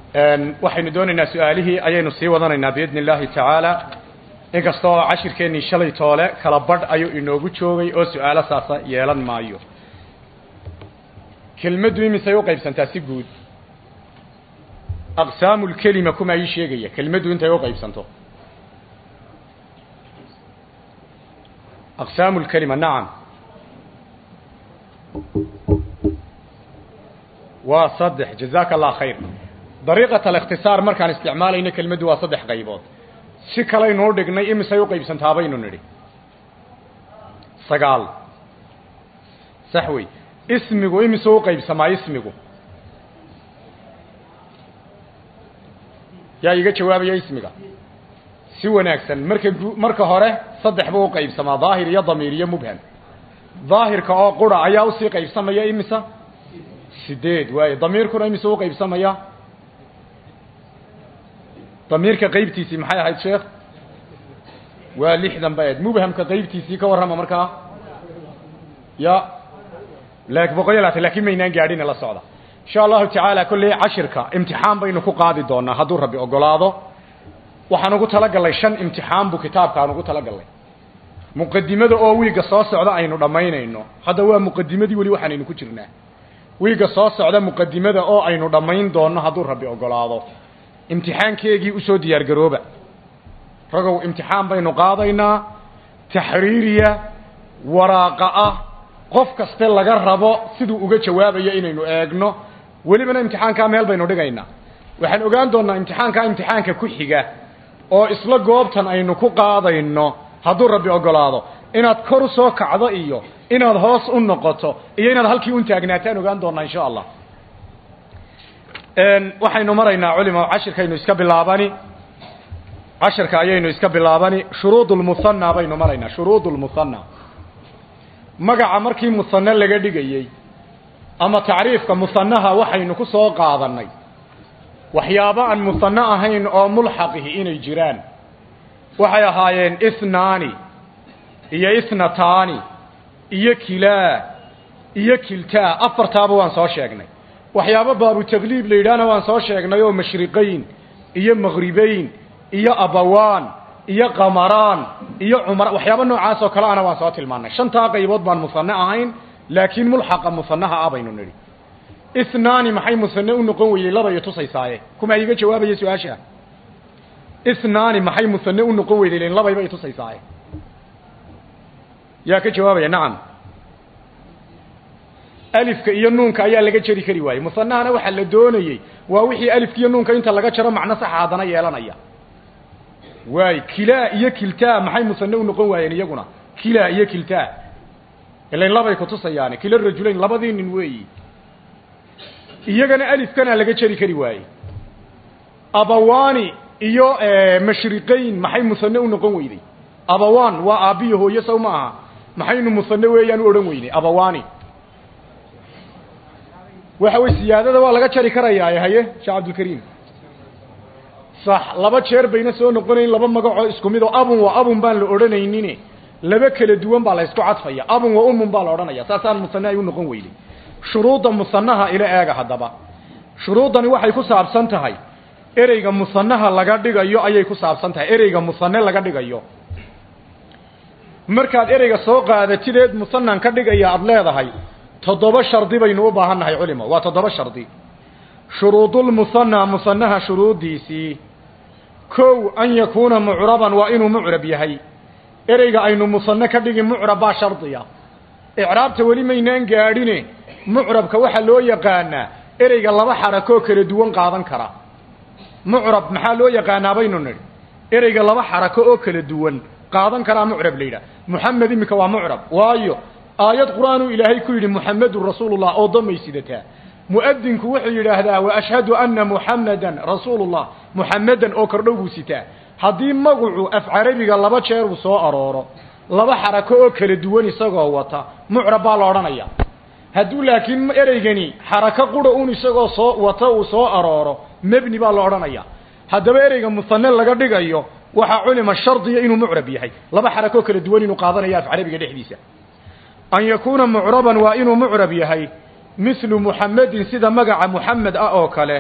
waxaynu doonaynaa su-aalihii ayaynu sii wadanaynaa biidni illaahi tacaala inkastoo cashirkeennii shalay toole kala badh ayuu inoogu joogay oo su-aalo saasa yeelan maayo kelmaddu imisay u qaybsantaa si guud aqsaamu lkelima kuma ii sheegaya kelmaddu intay u qaybsanto aqsaamu lkelima nacam waa saddex jazaaka allah khayr dariiqat alikhtisaar markaan isticmaalayno kelmaddu waa saddex qaybood si kalaynuu dhignay imisay u qaybsantaa baynu nidhi sagaal sax wey ismigu imisuu u qaybsamaa ismigu yaa iga jawaabaya ismiga si wanaagsan marka marka hore saddex buu u qaybsamaa daahir iyo damiir iyo mubham daahirka oo qura ayaa usii qaybsamaya imisa sideed waaye damiirkuna imisuu u qaybsamaya damiirka qaybtiisii maxay ahayd sheekh waa lixdan ba ed mubhamka qaybtiisii ka warrama markaa ya laakin boqol iyo labaatan lakin maynaan gaadhina la socda insha allahu tacaala kolley cashirka imtixaan baynu ku qaadi doonaa hadduu rabbi ogolaado waxaan ugu talagalnay shan imtixaan buu kitaabkaan ugu talagalnay muqadimada oo wiigga soo socda aynu dhammaynayno hadda waa muqadimadii weli waxaanaynu ku jirnaa wiigga soo socda muqadimada oo aynu dhammayn doonno hadduu rabbi ogolaado imtixaankeegii usoo diyaar garooba ragow imtixaan baynu qaadaynaa taxriiriya waraaqa ah qof kaste laga rabo siduu uga jawaabayo inaynu eegno welibana imtixaankaa meel baynu dhigaynaa waxaan ogaan doonnaa imtixaankaa imtixaanka ku xiga oo isla goobtan aynu ku qaadayno hadduu rabbi ogolaado inaad kor u soo kacdo iyo inaad hoos u noqoto iyo inaad halkii un taagnaataan ogaan doonnaa insha allah waxaynu maraynaa culimo cashirkaynu iska bilaabani cashirka ayaynu iska bilaabani shuruud lmuhana baynu maraynaa shuruud lmuhana magaca markii muhane laga dhigayey ama tacriifka muhanaha waxaynu ku soo qaadanay waxyaabo aan muhane ahayn oo mulxaqihi inay jiraan waxay ahaayeen ithnaani iyo ithnataani iyo kilaa iyo kiltaa afartaaba waan soo sheegnay waxyaabo baabu tagliib la yidhaahna waan soo sheegnay oo mashriqayn iyo maghribayn iyo abawaan iyo qamaraan iyo cumar waxyaabo noocaas oo kale ana waan soo tilmaanay shantaa qaybood baan musane ahayn laakiin mulxaqa musanaha ah baynu nidhi ithnaani maxay musane u noqon weydey laba iyo tusaysaaye kuma iga jawaabaya su-aasha ithnaani maxay musane u noqon weyday len labayba itusaysaaye yaa ka jawaabaya nacam alifka iyo nuunka ayaa laga jari kari waayey musanahana waxaa la doonayey waa wixii alifka iyo nuunka inta laga jaro macno saxa haddana yeelanaya waay kilaa iyo kiltaa maxay musane u noqon waayeen iyaguna kilaa iyo kiltaa ilain labay kutusayaane kila rajulayn labadii nin weeyi iyagana alifkana laga jari kari waayey abawani iyo mashriqayn maxay musane u noqon weyday abawan waa aabbiyo hooyo sow ma aha maxaynu musane weeyaan u odhan weynay abawani waxa wey siyaadada waa laga jari karayaaye haye sheekh cabdilkariim sax laba jeer bayna soo noqonayn laba magacoo isku mid oo abun waa abun baan la odhanaynin laba kala duwan baa la ysku cadfaya abun waa umun baa la odhanaya saasaan musane ay u noqon weyday shuruudda musanaha ila eega haddaba shuruuddani waxay ku saabsan tahay ereyga musanaha laga dhigayo ayay ku saabsan tahay ereyga musane laga dhigayo markaad ereyga soo qaadatideed musanan ka dhigaya aada leedahay toddoba shardi baynu u baahan nahay culimo waa toddoba shardi shuruudulmusana musanaha shuruuddiisii kow an yakuuna mucraban waa inuu mucrab yahay ereyga aynu musane ka dhigi mucrab baa shardiya icraabta weli maynaan gaadhine mucrabka waxaa loo yaqaanaa ereyga laba xarakoo kala duwan qaadan kara mucrab maxaa loo yaqaanaa baynu nidhi ereyga laba xarako oo kala duwan qaadan karaa mucrab la yidhaha muxamed iminka waa mucrab waayo aayad qur-aanuu ilaahay ku yidhi muxamedun rasuulullah oo damay sidataa mu'adinku wuxuu yidhaahdaa wa ashhadu anna muxamedan rasuulullah muxamedan oo kordhow buu sitaa haddii magacu af carabiga laba jeer uu soo arooro laba xarako oo kala duwan isagoo wata mucrab baa la odhanaya hadduu laakiin ereygani xarako qura un isagoo soo wata uu soo arooro mebni baa la odhanaya haddaba ereyga musane laga dhigayo waxaa culima shardiya inuu mucrab yahay laba xarakoo kala duwan inuu qaadanayo af carabiga dhexdiisa an yakuuna mucraban waa inuu mucrab yahay mithlu muxamedin sida magaca muxamed ah oo kale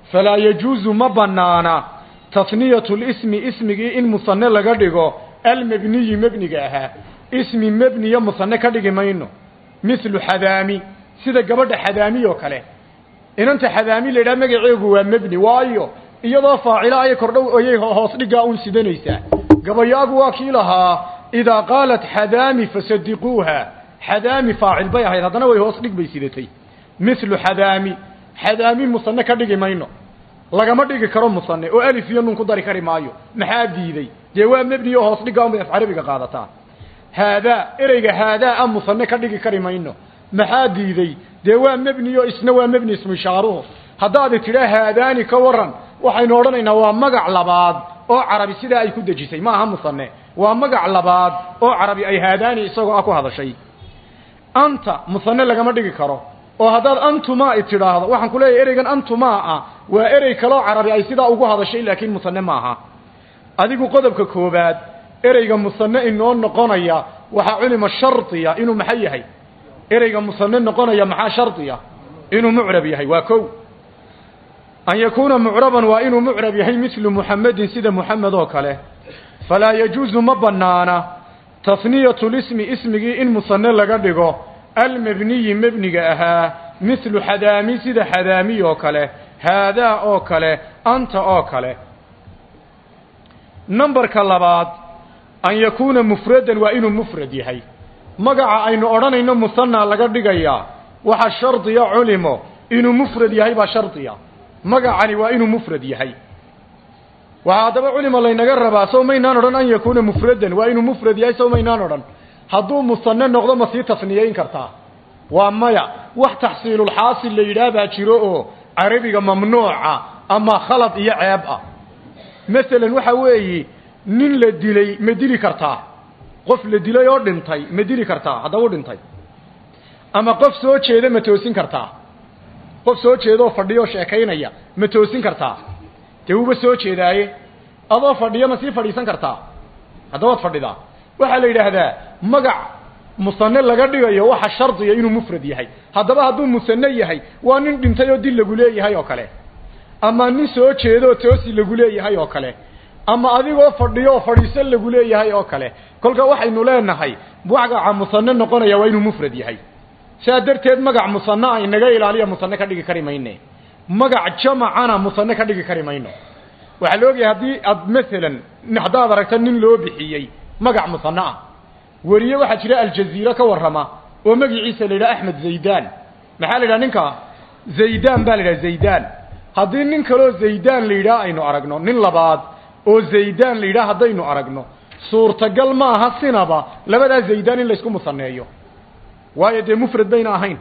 falaa yajuusu ma bannaana tasniyatu lismi ismigii in musane laga dhigo almebniyi mebniga ahaa ismi mebniya musane ka dhigi mayno mithlu xadaami sida gabadha xadaami oo kale inanta xadaami la yidhaha magaceegu waa mebni waayo iyadoo faacilo ayay kordhow ayay hoos dhigaa uun sidanaysaa gabayaagu waa kii lahaa idaa qaalat xadaami fasadiquuha xadaami faacil bay ahayd haddana way hoos dhig bay sidatay mithlu xadaami xadaami musane ka dhigi mayno lagama dhigi karo musane oo alif iyo nun ku dari kari maayo maxaa diiday dee waa mebni oo hoos dhigaa unbay af carabiga qaadataa haadaa ereyga haadaa a musane ka dhigi kari mayno maxaa diiday dee waa mebni oo isna waa mebni ismu ishaaruhu haddaad tidhaa haadaani ka waran waxaynu odhanaynaa waa magac labaad oo carabi sidaa ay ku dejisay ma aha musane waa magac labaad oo carabi ay haadaani isagoo ah ku hadashay anta musane lagama dhigi karo oo haddaad antumaa i tidhaahdo waxaan ku leeyahay ereygan antumaa ah waa erey kaloo carabi ay sidaa ugu hadashay laakiin musane maaha adigu qodobka koobaad ereyga musane inoo noqonaya waxaa culima shardiya inuu maxay yahay ereyga musane noqonaya maxaa shardiya inuu mucrab yahay waa kow an yakuuna mucraban waa inuu mucrab yahay mithlu muxamedin sida muxamed oo kale falaa yajuusu ma banaana tasniyatu lismi ismigii in musane laga dhigo almebniyi mebniga ahaa mithlu xadaami sida xadaamiy oo kale haadaa oo kale anta oo kale numberka labaad an yakuuna mufradan waa inuu mufrad yahay magaca aynu odhanayno musanaa laga dhigayaa waxa shardiya culimo inuu mufrad yahay baa shardiya magacani waa inuu mufrad yahay waxaa haddaba culima laynaga rabaa sow maynaan odhan an yakuuna mufradan waa inuu mufrad yahay sow maynaan odhan hadduu musane noqdo ma sii tasniyeyn kartaa waa maya wax taxsiilulxaasil la yidhaah baa jiro oo carabiga mamnuuca ama khalad iyo ceeb ah masalan waxa weeyi nin la dilay ma dili kartaa qof la dilay oo dhintay ma dili kartaa haddaba u dhintay ama qof soo jeeda ma toosin kartaa qof soo jeedaoo fadhiyo sheekaynaya ma toosin kartaa dee wuuba soo jeedaaye adoo fadhiyo ma sii fadhiisan kartaa haddaba waad fadhidaa waxaa la yidhaahdaa magac musane laga dhigayo waxa shardiya inuu mufrad yahay haddaba hadduu musane yahay waa nin dhintay oo dil lagu leeyahay oo kale ama nin soo jeedooo toosi lagu leeyahay oo kale ama adigoo fadhiyo oo fadhiisan lagu leeyahay oo kale kolka waxaynu leenahay magaca musane noqonaya waa inuu mufrad yahay saa darteed magac musane a inaga ilaaliya musane ka dhigi kari mayne magac jamacana musane ka dhigi kari mayno waxaa la ogyahay haddii aad masalan haddaad aragta nin loo bixiyey magac musane ah weriye waxaa jira aljaziira ka warrama oo magiciisa la yidhaha axmed zaydan maxaa la yidhaha ninka zaydan baa la yidhaha zaydan haddii nin kaloo zaydan la yidhaha aynu aragno nin labaad oo zaydan la yidhaha haddaynu aragno suurtagal maaha sinaba labadaa zaydan in laysku musaneeyo waayo dee mufrad bayna ahayn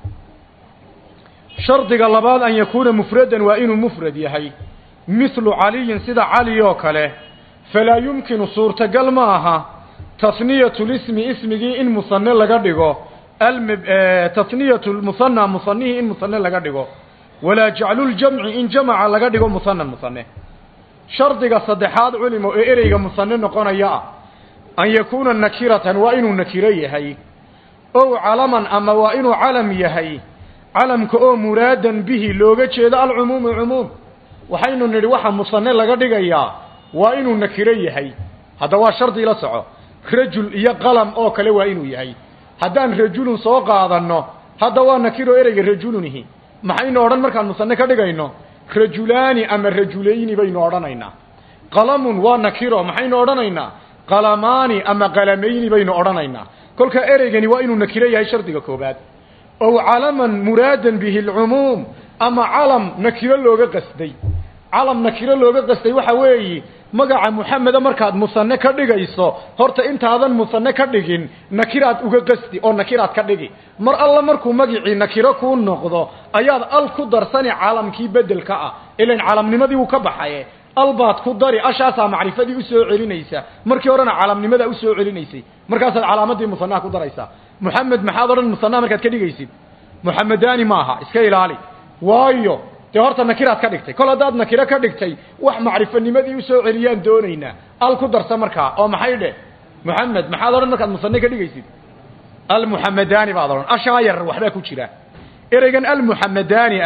shardiga labaad an yakuuna mufradan waa inuu mufrad yahay mithlu caliyin sida cali oo kale falaa yumkinu suurtagal ma aha tasniyatu lismi ismigii in musane laga dhigo tasniyatu musana musanihii in musane laga dhigo walaa jacluljamci in jamaca laga dhigo musanan musane shardiga saddexaad culimo ee ereyga musane noqonaya ah an yakuuna nakiratan waa inuu nakiro yahay ow calaman ama waa inuu calam yahay calamka oo muraadan bihi looga jeedo alcumuumu cumuum waxaynu nidhi waxa musane laga dhigayaa waa inuu nakiro yahay hadda waa shardi la soco rajul iyo qalam oo kale waa inuu yahay haddaan rajulun soo qaadanno hadda waa nakiro ereyga rajulunihi maxaynu odhan markaan musane ka dhigayno rajulaani ama rajulayni baynu odhanaynaa qalamun waa nakiro maxaynu odhanaynaa qalamaani ama qalamayni baynu odhanaynaa kolka ereygani waa inuu nakiro yahay shardiga koobaad ow calaman muraadan bihi alcumuum ama calam nakiro looga qasday calam nakiro looga qasday waxa weeyi magaca muxameda markaad musane ka dhigayso horta intaadan musane ka dhigin nakiraad uga qasdi oo nakiraad ka dhigi mar alla markuu magicii nakiro kuu noqdo ayaad al ku darsani calamkii bedelka ah ilan calamnimadii wuu ka baxaye al baad ku dari ashaasaa macrifadii usoo celinaysa markii horena calamnimada usoo celinaysay markaasaad calaamadii musanaha ku daraysaa muxamed maxaad odhan musanaha markaad ka dhigaysid muxamedani maaha iska ilaali waayo dee horta nakiraad ka dhigtay kol haddaad nakiro ka dhigtay wax macrifanimadii usoo celiyaan doonaynaa al ku darsa markaa oo maxay dheh muxamed maxaad odhan markaad musane ka dhigaysid almuxamedani baad odhan ashaa yar waxbaa ku jira ereygan almuxamedani ah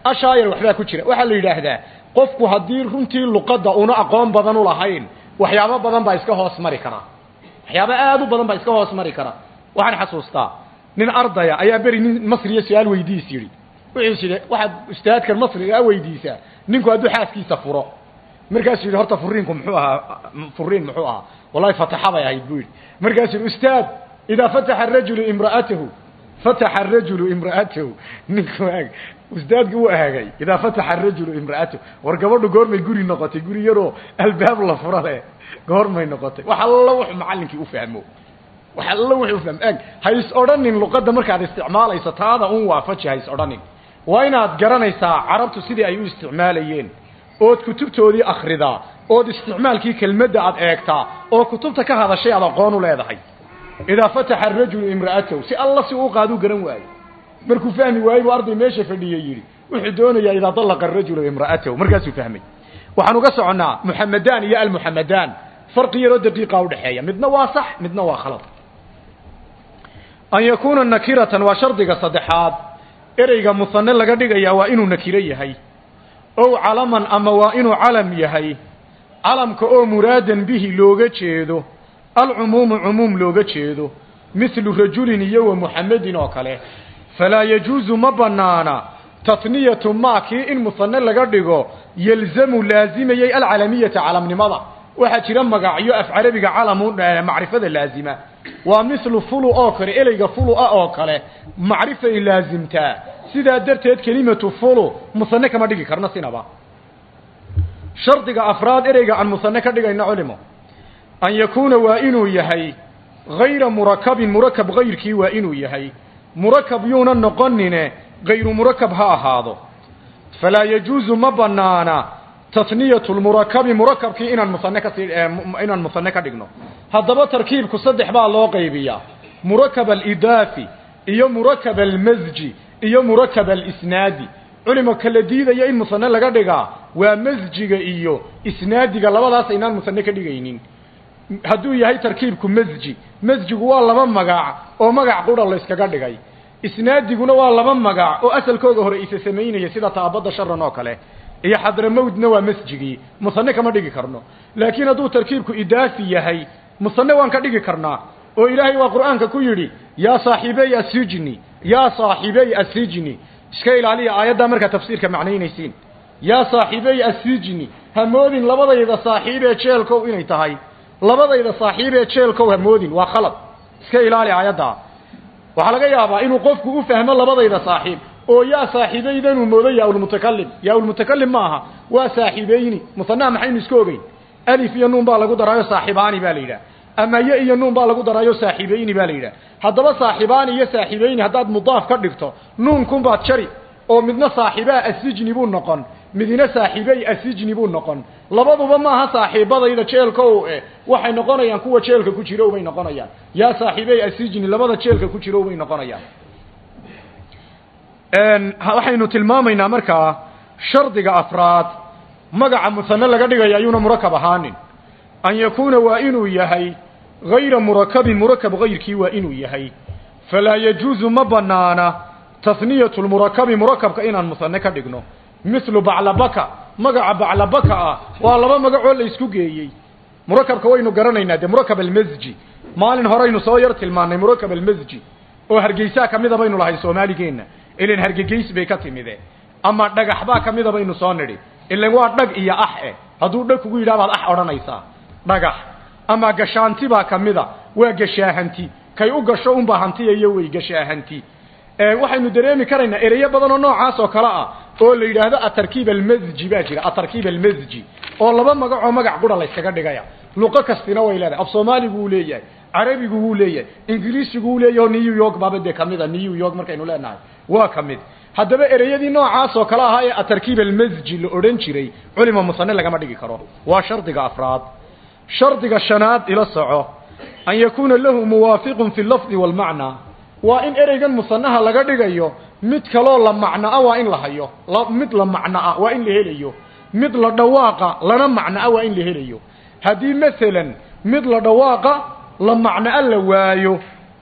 ashaayar waxbaa ku jira waxaa la yidhaahdaa qofku haddii runtii luqadda una aqoon badan u lahayn waxyaabo badan baa iska hoos mari kara waxyaabo aad u badan baa iska hoos mari kara waxaan xasuustaa nin ardaya ayaa beri nin masriya su-aal weydiis yidhi wuxuu yidhi waxaad ustaadkan masriga weydiisaa ninku hadduu xaaskiisa furo markaasuu yidhi horta furiinku muxuu ahaa furiin muxuu ahaa wallahi fataxa bay ahayd buu yidhi markaasuu yidhi ustaad idaa fataxa arajulu imra'atahu fataxa arajulu imra'atahu ninku aag ustaadku wuu ahaagay idaa fataxa arajulu imra'atahu war gabadhu goormay guri noqotay guri yaroo albaab la fura leh goormay noqotay wax alla wuxuu macallinkii u fahmo wax alla wuxuu fahmo eg ha is odhanin luqadda markaad isticmaalayso taada un waafaji ha is odhanin waa inaad garanaysaa carabtu sidii ay u isticmaalayeen ood kutubtoodii akhridaa ood isticmaalkii kelmadda aad eegtaa oo kutubta ka hadashay aad aqoon u leedahay idaa fataxa arajulu imra'atahu si alla si uu qaaduu garan waayo markuu fahmi waayey buu arday meesha fadhiyey yidhi wuxuu doonayaa idaa dallaqa arajulu imra'atahu markaasuu fahmay waxaan uga soconnaa muxamedaan iyo almuxamedaan farqi yaroo daqiiqa udhexeeya midna waa sax midna waa khalad an yakuuna nakiratan waa shardiga saddexaad ereyga musane laga dhigayaa waa inuu nakiro yahay ow calaman ama waa inuu calam yahay calamka oo muraadan bihi looga jeedo alcumuumu cumuum looga jeedo mithlu rajulin iyo wa muxamedin oo kale falaa yajuusu ma bannaana tatniyatu maa kii in musane laga dhigo yelzamu laazimayey alcalamiyata calamnimada waxaa jira magacyo af carabiga calamu macrifada laazima waa mithlu fulu oo kale ereyga fulu ah oo kale macrifay laazimtaa sidaa darteed kelimatu fulu musane kama dhigi karno sinaba shardiga afraad ereyga aan musane ka dhigayno culimo an yakuuna waa inuu yahay hayra murakabin murakab hayrkii waa inuu yahay murakab yuuna noqonine hayru murakab ha ahaado falaa yajuusu ma banaana tasniyatu lmurakabi murakabkii inaan musane kasii inaan musane ka dhigno haddaba tarkiibku saddex baa loo qaybiyaa murakab alidaafi iyo murakab almasji iyo murakab alisnaadi culimo kala diidaya in musane laga dhigaa waa masjiga iyo isnaadiga labadaas aynaan musane ka dhigaynin hadduu yahay tarkiibku masji masjigu waa laba magac oo magac qura layskaga dhigay isnaadiguna waa laba magac oo asalkooda hore isa samaynaya sida taabadda sharan oo kale iyo xadramowdna waa masjigii musane kama dhigi karno laakiin hadduu tarkiibku idaafi yahay musane waan ka dhigi karnaa oo ilaahay waa qur'aanka ku yidhi yaa saaxiibey asijni yaa saaxiibey asijni iska ilaaliya aayaddaa markaa tafsiirka macnaynaysiin yaa saaxiibey asijni hamoodin labadayda saaxiibee jeelkow inay tahay labadayda saaxiibee jeelkow hamoodin waa khalad iska ilaali aayaddaa waxaa laga yaabaa inuu qofku u fahmo labadayda saaxiib oo yaa saaxiibeydanuu moodo yaa-ulmutakalim yaa-ulmutakalim ma aha waa saaxiibeyni musanaha maxaynu iska ogeyn alif iyo nuun baa lagu daraayo saaxibaani baa la yidhaha ama ye iyo nuun baa lagu daraayo saaxiibeyni baa la yidhaha haddaba saaxibaani iyo saaxiibeyni haddaad mudaaf ka dhigto nuunkunbaad jari oo midna saaxibaa asijni buu noqon midina saaxiibey asijni buu noqon labaduba maaha saaxiibadayda jeelkow eh waxay noqonayaan kuwa jeelka ku jiro bay noqonayaan yaa saaxiibey asijni labada jeelka ku jiro bay noqonayaan waxaynu tilmaamaynaa markaa shardiga afraad magaca musane laga dhigaya ayuuna murakab ahaanin an yakuuna waa inuu yahay hayra murakabin murakab hayrkii waa inuu yahay falaa yajuusu ma banaana tasniyatu lmurakabi murakabka inaan musane ka dhigno mithlu baclabaka magaca baclabaka ah waa laba magacoo la isku geeyey murakabka waynu garanaynaa dee murakab almasji maalin horeynu soo yar tilmaannay murakab almasji oo hargeysaa kamida baynu lahay soomaaligeenna ilan hargegeys bay ka timide ama dhagax baa kamida baynu soo nidhi ilan waa dhag iyo ax eh hadduu dhag kugu yidhaha baad ax odhanaysaa dhagax ama gashaanti baa kamida waa gashaahanti kay u gasho unbaa hantiyayo wey gashaahanti waxaynu dareemi karaynaa ereyo badan oo noocaas oo kale ah oo la yidhaahdo atarkiib almasji baa jira atarkiib almasji oo laba magacoo magac qura layskaga dhigaya luqo kastina way leedahay af soomaaligu wuu leeyahay carabigu wuu leeyahay ingiriisigu wuu leeyahay oo new york baaba dee kamida new york markaynu leenahay waa ka mid haddaba ereyadii noocaas oo kale ahaa ee atarkiib almasji la odhan jiray culima musane lagama dhigi karo waa shardiga afraad shardiga shanaad ila soco an yakuuna lahu muwaafiqun fi lafdi waalmacnaa waa in ereygan musanaha laga dhigayo mid kaloo la macnoa waa in la hayo mid la macnoa waa in la helayo mid la dhawaaqa lana macnoa waa in la helayo haddii masalan mid la dhawaaqa la macnoa la waayo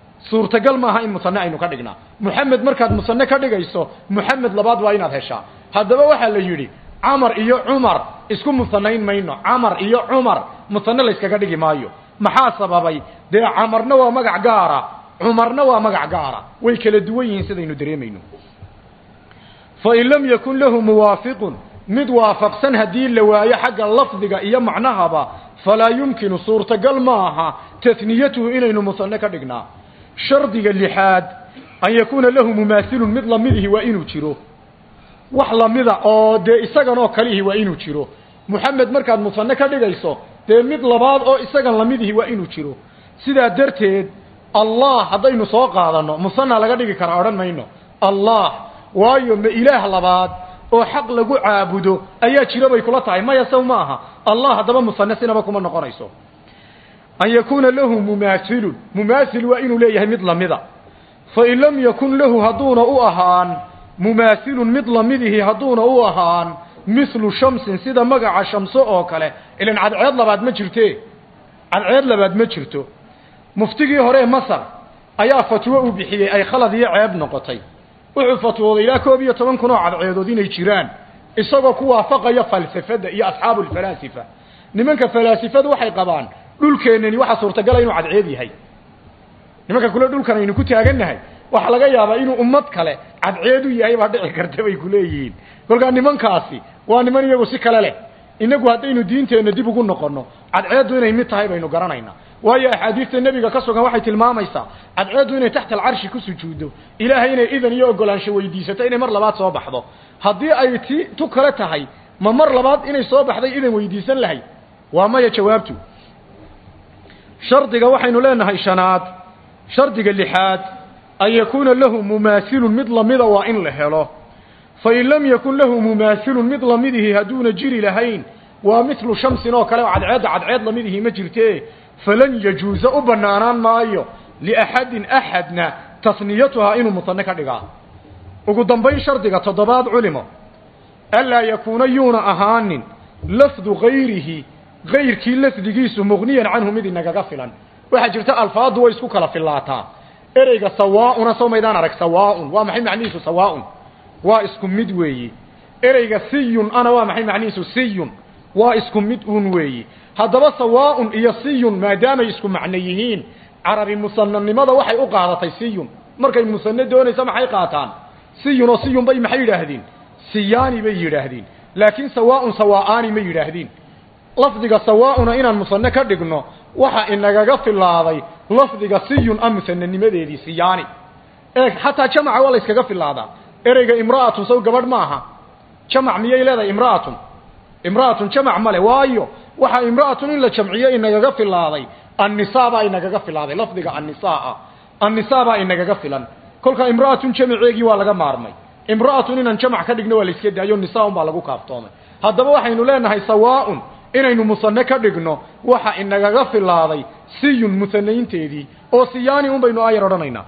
suurtagal maaha in musane aynu ka dhignaa muxamed markaad musane ka dhigayso muxamed labaad waa inaad heshaa haddaba waxaa la yidhi camar iyo cumar isku musanayn mayno camar iyo cumar musane layskaga dhigi maayo maxaa sababay dee camarna waa magac gaara cumarna waa magac gaara way kala duwan yihiin sidaynu dareemayno fain lam yakun lahu muwaafiqun mid waafaqsan haddii la waayo xagga lafdiga iyo macnahaba falaa yumkinu suurtagal ma aha taniyatuhu inaynu musane ka dhignaa shardiga lixaad an yakuuna lahu mumaasilun mid lamidihi waa inuu jiro wax lamida oo dee isaganoo kalihi waa inuu jiro moxamed markaad musane ka dhigayso dee mid labaad oo isagan lamidihi waa inuu jiro sidaa darteed allah haddaynu soo qaadanno musana laga dhigi karaa odhan mayno allah waayo ma ilaah labaad oo xaq lagu caabudo ayaa jiro bay kula tahay maya saw ma aha allah haddaba musane sinaba kuma noqonayso an yakuuna lahu mumaasilun mumaasil waa inuu leeyahay mid lamida fain lam yakun lahu hadduuna u ahaan mumaasilun mid lamidihi hadduuna u ahaan mithlu shamsin sida magaca shamso oo kale ilan cadceed labaad ma jirte cadceed labaad ma jirto muftigii hore masar ayaa fatwo uu bixiyey ay khalad iyo ceeb noqotay wuxuu fatwooday ilaa koob iyo toban kun oo cadceedood inay jiraan isagoo ku waafaqaya falsafada iyo asxaabu lfalaasifa nimanka falaasifadu waxay qabaan dhulkeennani waxaa suurtagala inuu cadceed yahay nimanka kule dhulkan aynu ku taagannahay waxaa laga yaabaa inuu ummad kale cadceed u yahay baa dhici karta bay kuleeyihiin kolkaa nimankaasi waa niman iyagu si kale leh inagu haddaynu diinteenna dib ugu noqonno cadceeddu inay mid tahay baynu garanaynaa waayo axaadiista nebiga ka sugan waxay tilmaamaysaa cadceeddu inay taxta alcarshi ku sujuuddo ilaahay inay idan iyo ogolaansho weydiisato inay mar labaad soo baxdo haddii ay ti tu kale tahay ma mar labaad inay soo baxday idan weydiisan lahay waa maya jawaabtu shardiga waxaynu leenahay shanaad shardiga lixaad an yakuuna lahu mumaasilun mid lamida waa in la helo fain lam yakun lahu mumaasilun mid lamidihi hadduuna jiri lahayn waa mithlu shamsin oo kale oo cadceedda cadceed lamidihi ma jirte falan yajuuza u banaanaan maayo liaxadin axadna tasniyatuhaa inuu musane ka dhigaa ugu dambayn shardiga toddobaad culimo anlaa yakuuna yuuna ahaanin lafdu gayrihi gayrkii lafdigiisu muqniyan canhu mid inagaga filan waxaa jirta alfaaddu way isku kala filaataa ereyga sawaauna soo maydaan arag sawaaun waa maxay macnihiisu sawaaun waa isku mid weeyi ereyga siyun ana waa maxay macnihiisu siyun waa isku mid uun weeyi haddaba sawaaun iyo siyun maadaamay isku macno yihiin carabi musananimada waxay u qaadatay siyun markay musane doonaysa maxay qaataan siyun oo siyun bay maxay yidhaahdeen siyaani bay yidhaahdeen laakiin sawaaun sawaa'aani ma yidhaahdeen lafdiga sawaauna inaan musane ka dhigno waxa inagaga filaaday lafdiga siyun a musananimadeedii siyaani eeg xataa jamaca waa la yskaga filaadaa ereyga imra'atun saw gabadh ma aha jamac miyay leedahay imra'atun imra'atun jamac male waayo waxaa imra'atun in la jamciyo inagaga filaaday annisaa baa inagaga filaaday lafdiga annisaa annisaa baa inagaga filan kolka imra'atun jamaceegii waa laga maarmay imra'atun inaan jamac ka dhigno waa la iska daayo nisaa un baa lagu kaaftoomay haddaba waxaynu leenahay sawaaun inaynu musane ka dhigno waxa inagaga filaaday siyun musanaynteedii oo siyaani un baynu aayar odhanaynaa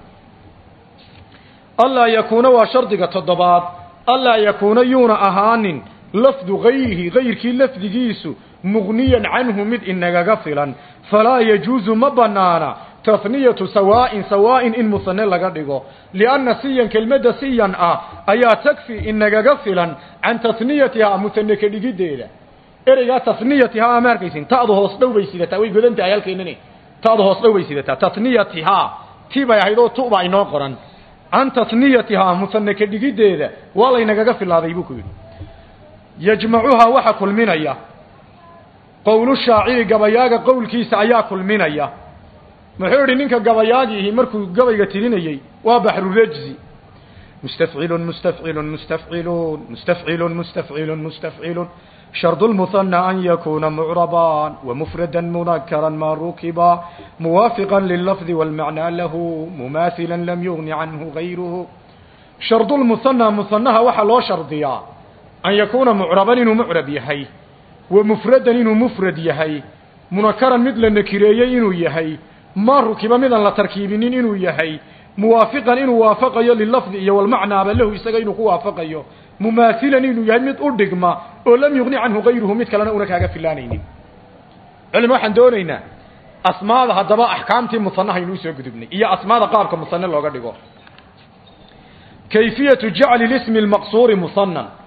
allaa yakuuna waa shardiga toddobaad allaa yakuuna yuuna ahaanin lafdu gayrihi gayrkii lafdigiisu muqniyan canhu mid inagaga filan falaa yajuusu ma banaana tasniyatu sawaa'in sawaa'in in musane laga dhigo lianna siyan kelmadda siyan ah ayaa tagfi inagaga filan can tasniyatihaa musane ka dhigiddeeda ereygaa tasniyatihaa ama arkaysin ta'du hoos dhow bay sidataa way godan tahay halkeenani ta'du hoos dhow bay sidataa tasniyatihaa ti bay ahayd oo tu baa inoo qoran can tasniyatihaa musane ka dhigiddeeda waa laynagaga filaaday buu ku yidhi yajmacuhaa waxa kulminaya qowlu shaaciri gabayaaga qowlkiisa ayaa kulminaya muxuu idhi ninka gabayaagiihi markuu gabayga tirinayey waa baxrurajzi mustafcilun mustafcilun mustafciluun mustafcilun mustafcilun mustafcilun shardu lmuhana an yakuuna mucrabaan wamufradan munakaran ma rukiba muwaafiqan lilafdi walmacnaa lahu mumaahila lam yugni canhu gayruhu shardu lmuhana muhanaha waxaa loo shardiyaa an yakuuna mucraban inuu mucrab yahay wa mufradan inuu mufrad yahay munakaran mid la nakireeyey inuu yahay ma rukiba midaan la tarkiibinin inuu yahay muwaafiqan inuu waafaqayo lilafdi iyo walmacnaaba lahu isaga inuu ku waafaqayo mumaahilan inuu yahay mid u dhigma oo lam yugni canhu gayruhu mid kalena una kaaga filaanaynin culima waxaan doonaynaa asmaada haddaba axkaamtii musanaha inuu soo gudubnay iyo asmaada qaabka musane looga dhigo kayfiyatu jacli lismi lmaqsuuri musanan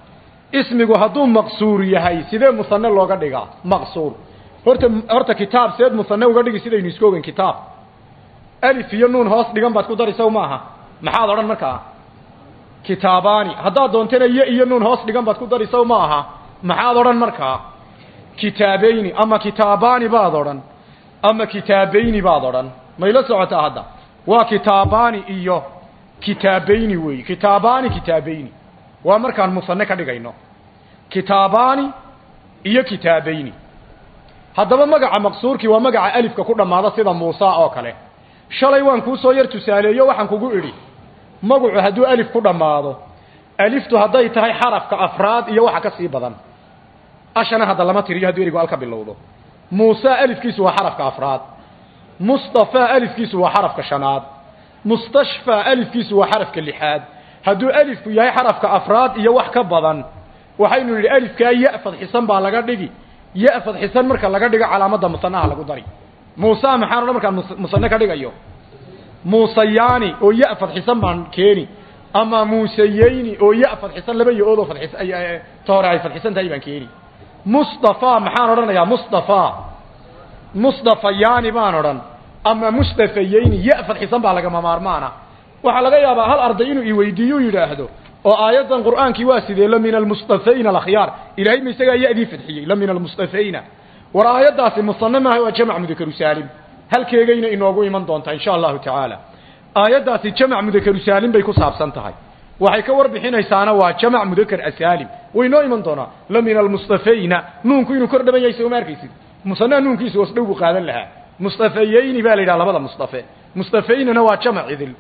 ismigu hadduu maqsuur yahay sidee musane looga dhigaa maqsuur horta horta kitaab seed musane uga dhigi sidaynu isku ogeyn kitaab alif iyo nuun hoos dhigan baad ku dari saw maaha maxaad odhan markaa kitaabaani haddaad doontana iyo iyo nuun hoos dhigan baad ku dari saw ma aha maxaad odhan markaa kitaabayni ama kitaabaani baad odhan ama kitaabayni baad odhan mayla socotaa hadda waa kitaabaani iyo kitaabayni weey kitaabaani kitaabayni waa markaan musane ka dhigayno kitaabaani iyo kitaabayni haddaba magaca maqsuurkii waa magaca alifka ku dhammaada sida muusa oo kale shalay waan kuu soo yar tusaaleeyo waxaan kugu idhi magacu hadduu alif ku dhammaado aliftu hadday tahay xarafka afraad iyo waxa ka sii badan ashana hadda lama tiriyo hadduu erigu al ka bilowdo muuse alifkiisu waa xarafka afraad mustafa alifkiisu waa xarafka shanaad mustashfa alifkiisu waa xarafka lixaad hadduu alifku yahay xarafka afraad iyo wax ka badan waxaynu nidhi alifkaa ya fadxisan baa laga dhigi ya fadxisan marka laga dhigo calaamadda musanaha lagu dari muuse maxaan odhan markaan musane ka dhigayo muusayaani oo ya fadxisan baan keeni ama muuseyeyni oo ya fadxisan laba yo-oodoo fadxis ta hore ay fadxisan tahay baan keeni mustafa maxaan odhanayaa mustafa mustafayaani baan odhan ama mustafayeyni ya fadxisan baa lagama maarmaana waxaa laga yaabaa hal arday inuu iweydiiyo yidhaahdo oo aayaddan qur'aankii waa sidee la min almustafayna alakhyaar ilahay ma isagaa ya-dii fadxiyey la min almustafayna war aayaddaasi musane maaha waa jamac mudakaru saalim halkeegayna inoogu iman doontaa insha allahu tacaala aayaddaasi jamac mudakaru saalim bay ku saabsan tahay waxay ka warbixinaysaana waa jamac mudakar asaalim way noo iman doonaa la min almustafayna nuunku inuu kor dhaban yahay sooma arkaysid musanaha nuunkiisu hoos dhow buu qaadan lahaa mustafayeyni baa la yidhaha labada mustafe mustafaynana waa jamac idil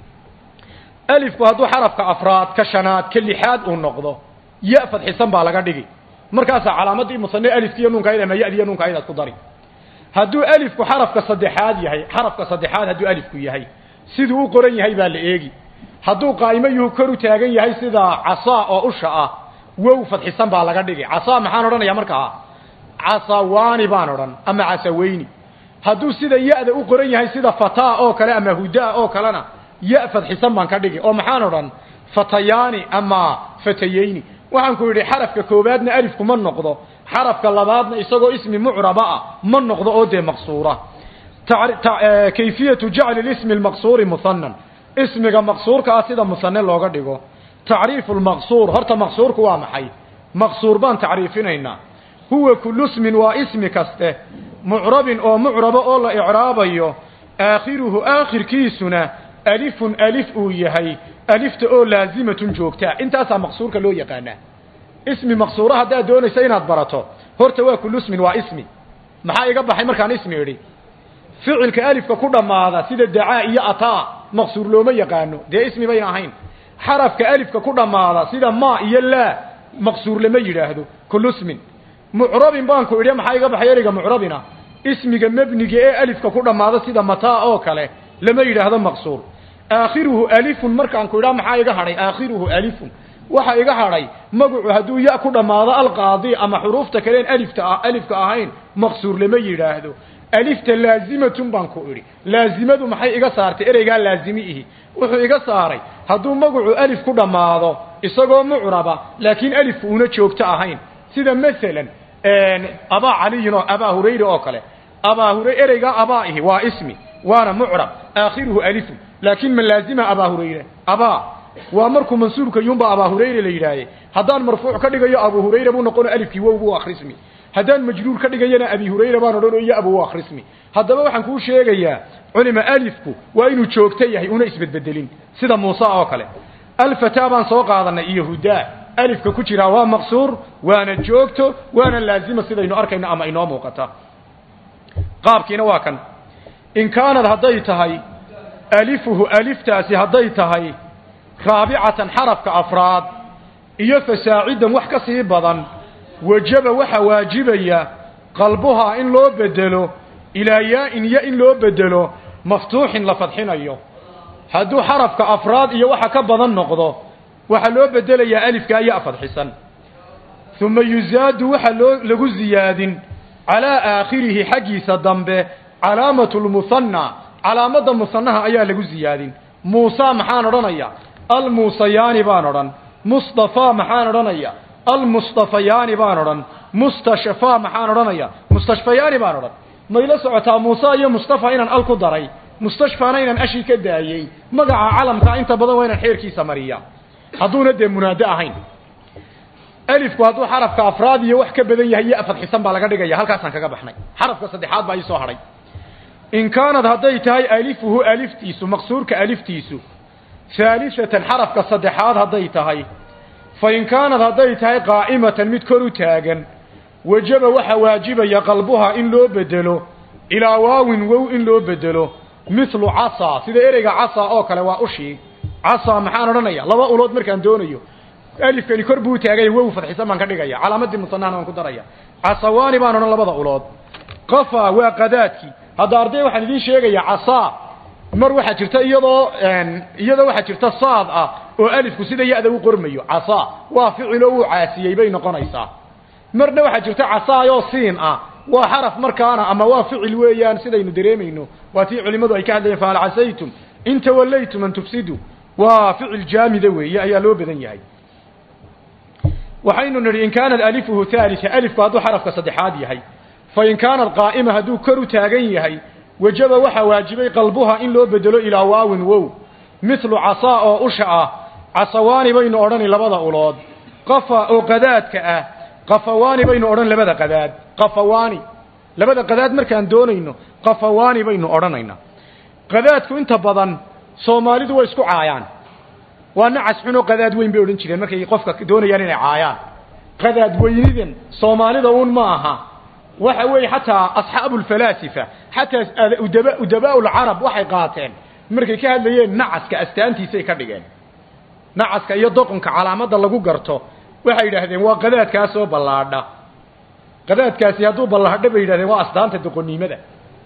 alifku hadduu xarafka afraad ka shanaad ka lixaad uu noqdo ya fadxisan baa laga dhigi markaasaa calaamadii musane alifki iyo nuunka ama yadi iyo nuunka aydaad ku dari hadduu alifku xarafka saddexaad yahay xarafka saddexaad hadduu alifku yahay siduu u qoran yahay baa la eegi hadduu qaa'imo yuhu kor u taagan yahay sida casaa oo usha ah wow fadxisan baa laga dhigi casaa maxaan odhanayaa markaa casawaani baan odhan ama casaweyni hadduu sida ya-da u qoran yahay sida fataa oo kale ama hudaa oo kalena ya fadxisan baan ka dhigi oo maxaan odhan fatayaani ama fatayeyni waxaan ku yidhi xarafka koowaadna alifku ma noqdo xarafka labaadna isagoo ismi mucraba ah ma noqdo oo dee maqsuura kayfiyatu jacli lismi lmaqsuuri muhanan ismiga maqsuurka ah sida musane looga dhigo tacriifu lmaqsuur horta maqsuurku waa maxay maqsuur baan tacriifinaynaa huwa kullu ismin waa ismi kaste mucrabin oo mucrabo oo la icraabayo aakhiruhu aakhirkiisuna alifun alif uu yahay alifta oo laazimatun joogtaa intaasaa maqsuurka loo yaqaanaa ismi maqsuura haddaad doonaysa inaad barato horta waa kullu ismin waa ismi maxaa iga baxay markaan ismi idhi ficilka alifka ku dhammaada sida dacaa iyo ataa maqsuur looma yaqaano dee ismi bayna ahayn xarafka alifka ku dhammaada sida ma iyo laa maqsuur lama yidhaahdo kullu ismin mucrabin baan ku idhi maxaa iga baxay eriga mucrabina ismiga mebniga ee alifka ku dhammaada sida mataa oo kale lama yidhaahdo maqsuur aakhiruhu alifun markaan ku idhaa maxaa iga hadhay aakhiruhu alifun waxa iga hadhay magacu hadduu ya ku dhammaado alqaadi ama xuruufta kaleen alifta alifka ahayn maqsuur lama yidhaahdo alifta laazimatun baan ku idhi laazimadu maxay iga saartay ereygaa laazimi ihi wuxuu iga saaray hadduu magacu alif ku dhammaado isagoo mucraba laakiin alifku una joogto ahayn sida masalan abaa caliyin oo abaa hurayra oo kale abaa hura ereygaa abaa ihi waa ismi waana mucrab aakhiruhu alifun laakiin ma laazima abaa hurayre abaa waa markuu mansuubka yunba abaa hurayre la yidhaahe haddaan marfuuc ka dhigayo abu hurayra buu noqono alifkii wow buu akhrismi haddaan majruur ka dhigayana abi hurayra baan odhan iyo abu akhrismi haddaba waxaan kuu sheegayaa culima alifku waa inuu joogto yahay una isbedbedelin sida muuse oo kale alfataa baan soo qaadanay iyo hudaa alifka ku jiraa waa maqsuur waana joogto waana laazima sidaynu arkayno ama inoo muuqata qaabkiina waa kan in kaanad hadday tahay alifuhu aliftaasi hadday tahay raabicatan xarafka afraad iyo fasaacidan wax ka sii badan wajaba waxa waajibaya qalbuhaa in loo bedelo ilaa yaa-in ya in loo bedelo maftuuxin la fadxinayo hadduu xarafka afraad iyo waxa ka badan noqdo waxaa loo bedelayaa alifkaa ya fadxisan uma yuzaadu waxa loo lagu ziyaadin calaa aakhirihi xaggiisa dambe calaamatu lmuhanna calaamadda musanaha ayaa lagu ziyaadin muusa maxaan odhanaya almuusayaani baan odhan mustafa maxaan odhanaya almustafayaani baan odhan mustashfaa maxaan odhanaya mustashfayaani baan odhan mayla socotaa muuse iyo mustafa inaan al ku daray mustashfaana inaan ashi ka daayey magaca calamkaa inta badan waa inaan xeerkiisa mariya hadduuna dee munaado ahayn alifku hadduu xarafka afraad iyo wax ka badan yahay iyo fadxisan baa laga dhigaya halkaasaan kaga baxnay xarafka saddexaad baa ii soo hadhay in kaanad hadday tahay alifuhu aliftiisu maqsuurka aliftiisu haalisatan xarafka saddexaad hadday tahay fa in kaanad hadday tahay qaa'imatan mid kor u taagan wajaba waxaa waajibaya qalbuha in loo bedelo ilaa waawin wow in loo bedelo mithlu casa sida ereyga casa oo kale waa ushii casa maxaan odhanaya laba ulood markaan doonayo alifkani kor buu taagay wow fadxisan baan ka dhigaya calaamadii musanahna waan ku daraya casawaani baan odhan labada ulood qafa waa qadaadkii hadda arday waxaan idiin sheegaya casa mar waxaa jirta iyadoo iyadoo waxaa jirta saad ah oo alifku sida ya-da u qormayo casa waa ficiloo uu caasiyey bay noqonaysaa marna waxaa jirta casaayoo siin ah waa xaraf markaana ama waa ficil weeyaan sidaynu dareemayno waa tii culimmadu ay ka hadlayeen fahal casaytum in tawallaytum an tufsidu waa ficil jaamida weeye ayaa loo badan yahay waxaynu nidhi in kaanad alifuhu haalisa alifku hadduu xarafka saddexaad yahay fa in kaanad qaa'ima hadduu kor u taagan yahay wajaba waxaa waajibay qalbuha in loo bedelo ilaa waawin wow mithlu casaa oo usha ah casawaani baynu odhani labada ulood qafa oo qadaadka ah qafawaani baynu odhan labada qadaad qafawaani labada qadaad markaan doonayno qafawaani baynu odhanaynaa qadaadku inta badan soomaalidu way isku caayaan waa nacas xunoo qadaad weyn bay odhan jireen markay qofka doonayaan inay caayaan qadaad weynidan soomaalida uun ma aha waxa weeye xataa asxaabu lfalaasifa xataa udaba udabaa lcarab waxay qaateen markay ka hadlayeen nacaska astaantiisay ka dhigeen nacaska iyo doqonka calaamadda lagu garto waxay yidhaahdeen waa qadaadkaasoo ballaadha qadaadkaasi hadduu ballaadho bay yidhahdeen waa astaanta doqonnimada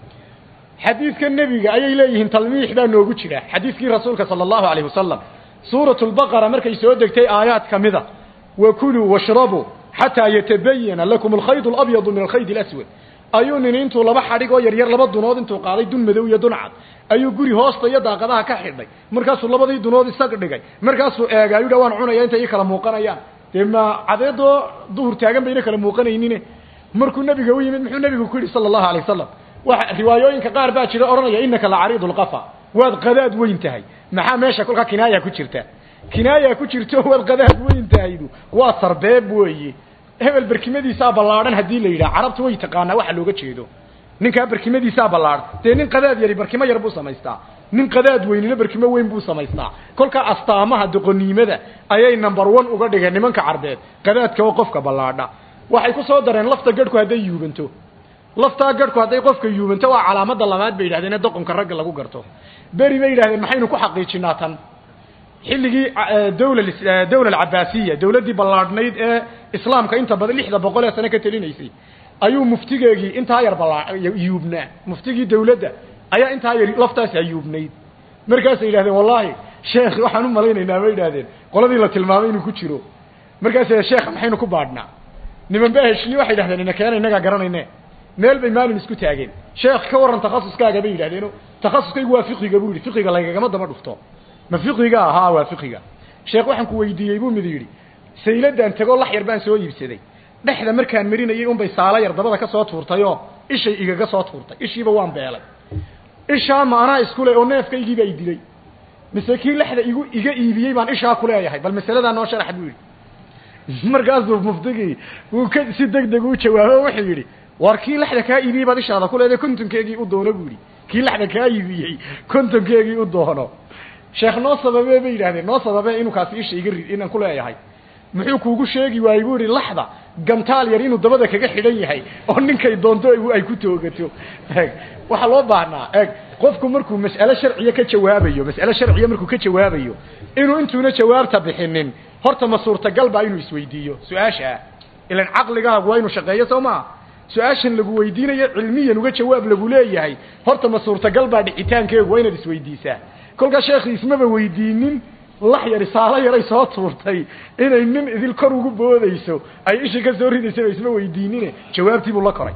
xadiidka nebiga ayay leeyihiin talmiix baa noogu jira xadiidkii rasuulka sala allahu alayh wasalam suuratu lbaqara markay soo degtay aayaad ka mida wa kuluu washrabuu xataa yatabayana lakum alkhayd alabyadu min alkhayd alaswad ayuu nin intuu laba xadhig oo yaryar laba dunood intuu qaaday dun madow iyo dun cad ayuu guri hoosta iyo daaqadaha ka xidhay markaasuu labadii dunood isag dhigay markaasuu eega ayuu dha waan cunaya intay ii kala muuqanayaan dee ma cadeedoo duhur taagan bayna kala muuqanaynine markuu nebiga u yimid muxuu nebigu ku yidhi sala allahu alay wasalam waxa riwaayooyinka qaar baa jira odhanaya innaka la cariidu lqafa waad qadaad weyn tahay maxaa meesha kolkaa kinaaya ku jirta kinaaya ku jirto waad qadaad weyn tahaydu waa sarbeeb weeye hebel berkimadiisaa ballaadhan haddii la yidhaha carabtu way taqaanaa waxa looga jeedo ninkaa berkimadiisaa ballaadhan dee nin qadaad yari berkimo yar buu samaystaa nin qadaad weynina berkimo weyn buu samaystaa kolkaa astaamaha doqoniimada ayay number one uga dhigeen nimanka carbeed qadaadka oo qofka ballaadha waxay ku soo dareen lafta gadhku hadday yuubanto laftaa gadhku hadday qofka yuubanto waa calaamada labaad bay yidhahdeen ee doqonka ragga lagu garto beri bay yidhahdeen maxaynu ku xaqiijinaa tan xilligii dawla dawla alcabaasiya dawladdii ballaadhnayd ee islaamka inta badan lixda boqol ee sane ka telinaysay ayuu muftigeegii intaa yar ballaa yuubnaa muftigii dawladda ayaa intaa yar laftaasi ayuubnayd markaasay yidhahdeen wallaahi sheekh waxaan u malaynaynaa bay yidhahdeen qoladii la tilmaamay inuu ku jiro markaasay sheekha maxaynu ku baadhnaa niman ba heshli waxay yidhahdeen ina keena innagaa garanayne meel bay maalin isku taageen sheekh ka warran takhasuskaaga bay yidhahdeeno takhasuskaygu waa fiqiga buu yidhi fiqiga laygagama daba dhufto ma fiqiga ahaa waa fiqiga sheekh waxaan ku weydiiyey buu mid yidhi sayladaan tegoo lax yar baan soo iibsaday dhexda markaan marinayay unbay saalo yar dabada ka soo tuurtayoo ishay igaga soo tuurtay ishiiba waan beelay ishaa ma anaa iskule oo neefkaygiiba ay dilay mise kii lexda igu iga iibiyey baan ishaa ku leeyahay bal masaladaa noo sharax buu yidhi markaasuu muftigii wuu ka si deg deg u jawaabo wuxuu yidhi war kii lexda kaa iibiyey baad ishaada ku leedahay kontonkeegii u doono buu yidhi kii lexda kaa iibiyey kontonkeegii u doono sheekh noo sababee bay yidhahdeen noo sababee inuu kaasi isha iga rid inaan ku leeyahay muxuu kuugu sheegi waayey buu yihi laxda gantaal yar inuu dabada kaga xidhan yahay oo ninkay doonto ay ku toogato eg waxaa loo baahnaa eg qofku markuu mas'ale sharciya ka jawaabayo mas'ale sharciya markuu ka jawaabayo inuu intuuna jawaabta bixinin horta ma suurtagal baa inuu isweydiiyo su-aashaa ilan caqligaagu waa inuu shaqeeyo soo maa su-aashan lagu weydiinayo cilmiyan uga jawaab lagu leeyahay horta ma suurtagal baa dhicitaankeegu waa inaad isweydiisaa kolkaa sheekhi ismaba weydiinin lax yari saalo yaray soo tuurtay inay nin idil kor ugu boodayso ay ishii ka soo ridaysaba isma weydiinine jawaabtii buu la koray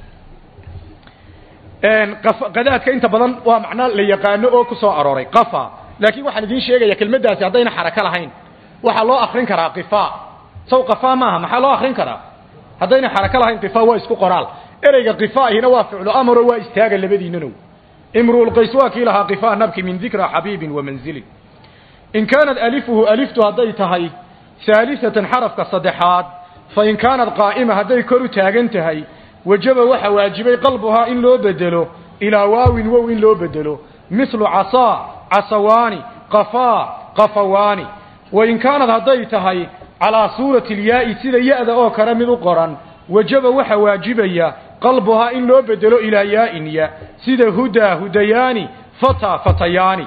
qadaadka inta badan waa macnaa la yaqaano oo ku soo arooray qafa laakiin waxaan idiin sheegaya kelmaddaasi haddayna xarako lahayn waxaa loo akrin karaa qifa saw qafaa maaha maxaa loo akrin karaa haddayna xarako lahayn qifaa waa isku qoraal ereyga qifaahina waa ficlu amaro waa istaaga labadiinanow imruulqays waa kii lahaa qifaa nabki min dikra xabiibin wa manzilin in kaanat alifuhu aliftu hadday tahay haalisatan xarafka saddexaad fa in kaanat qaa'ima hadday kor u taagan tahay wajaba waxa waajibay qalbuhaa in loo bedelo ilaa waawin wow in loo bedelo mithlu casaa casawaani qafaa qafawaani wain kaanad hadday tahay calaa suurati اlyaa'i sida ya-da oo kale mid u qoran wajaba waxa waajibaya qalbuhaa in loo bedelo ilaa yaa'in ya sida hudaa hudayaani fataa fatayaani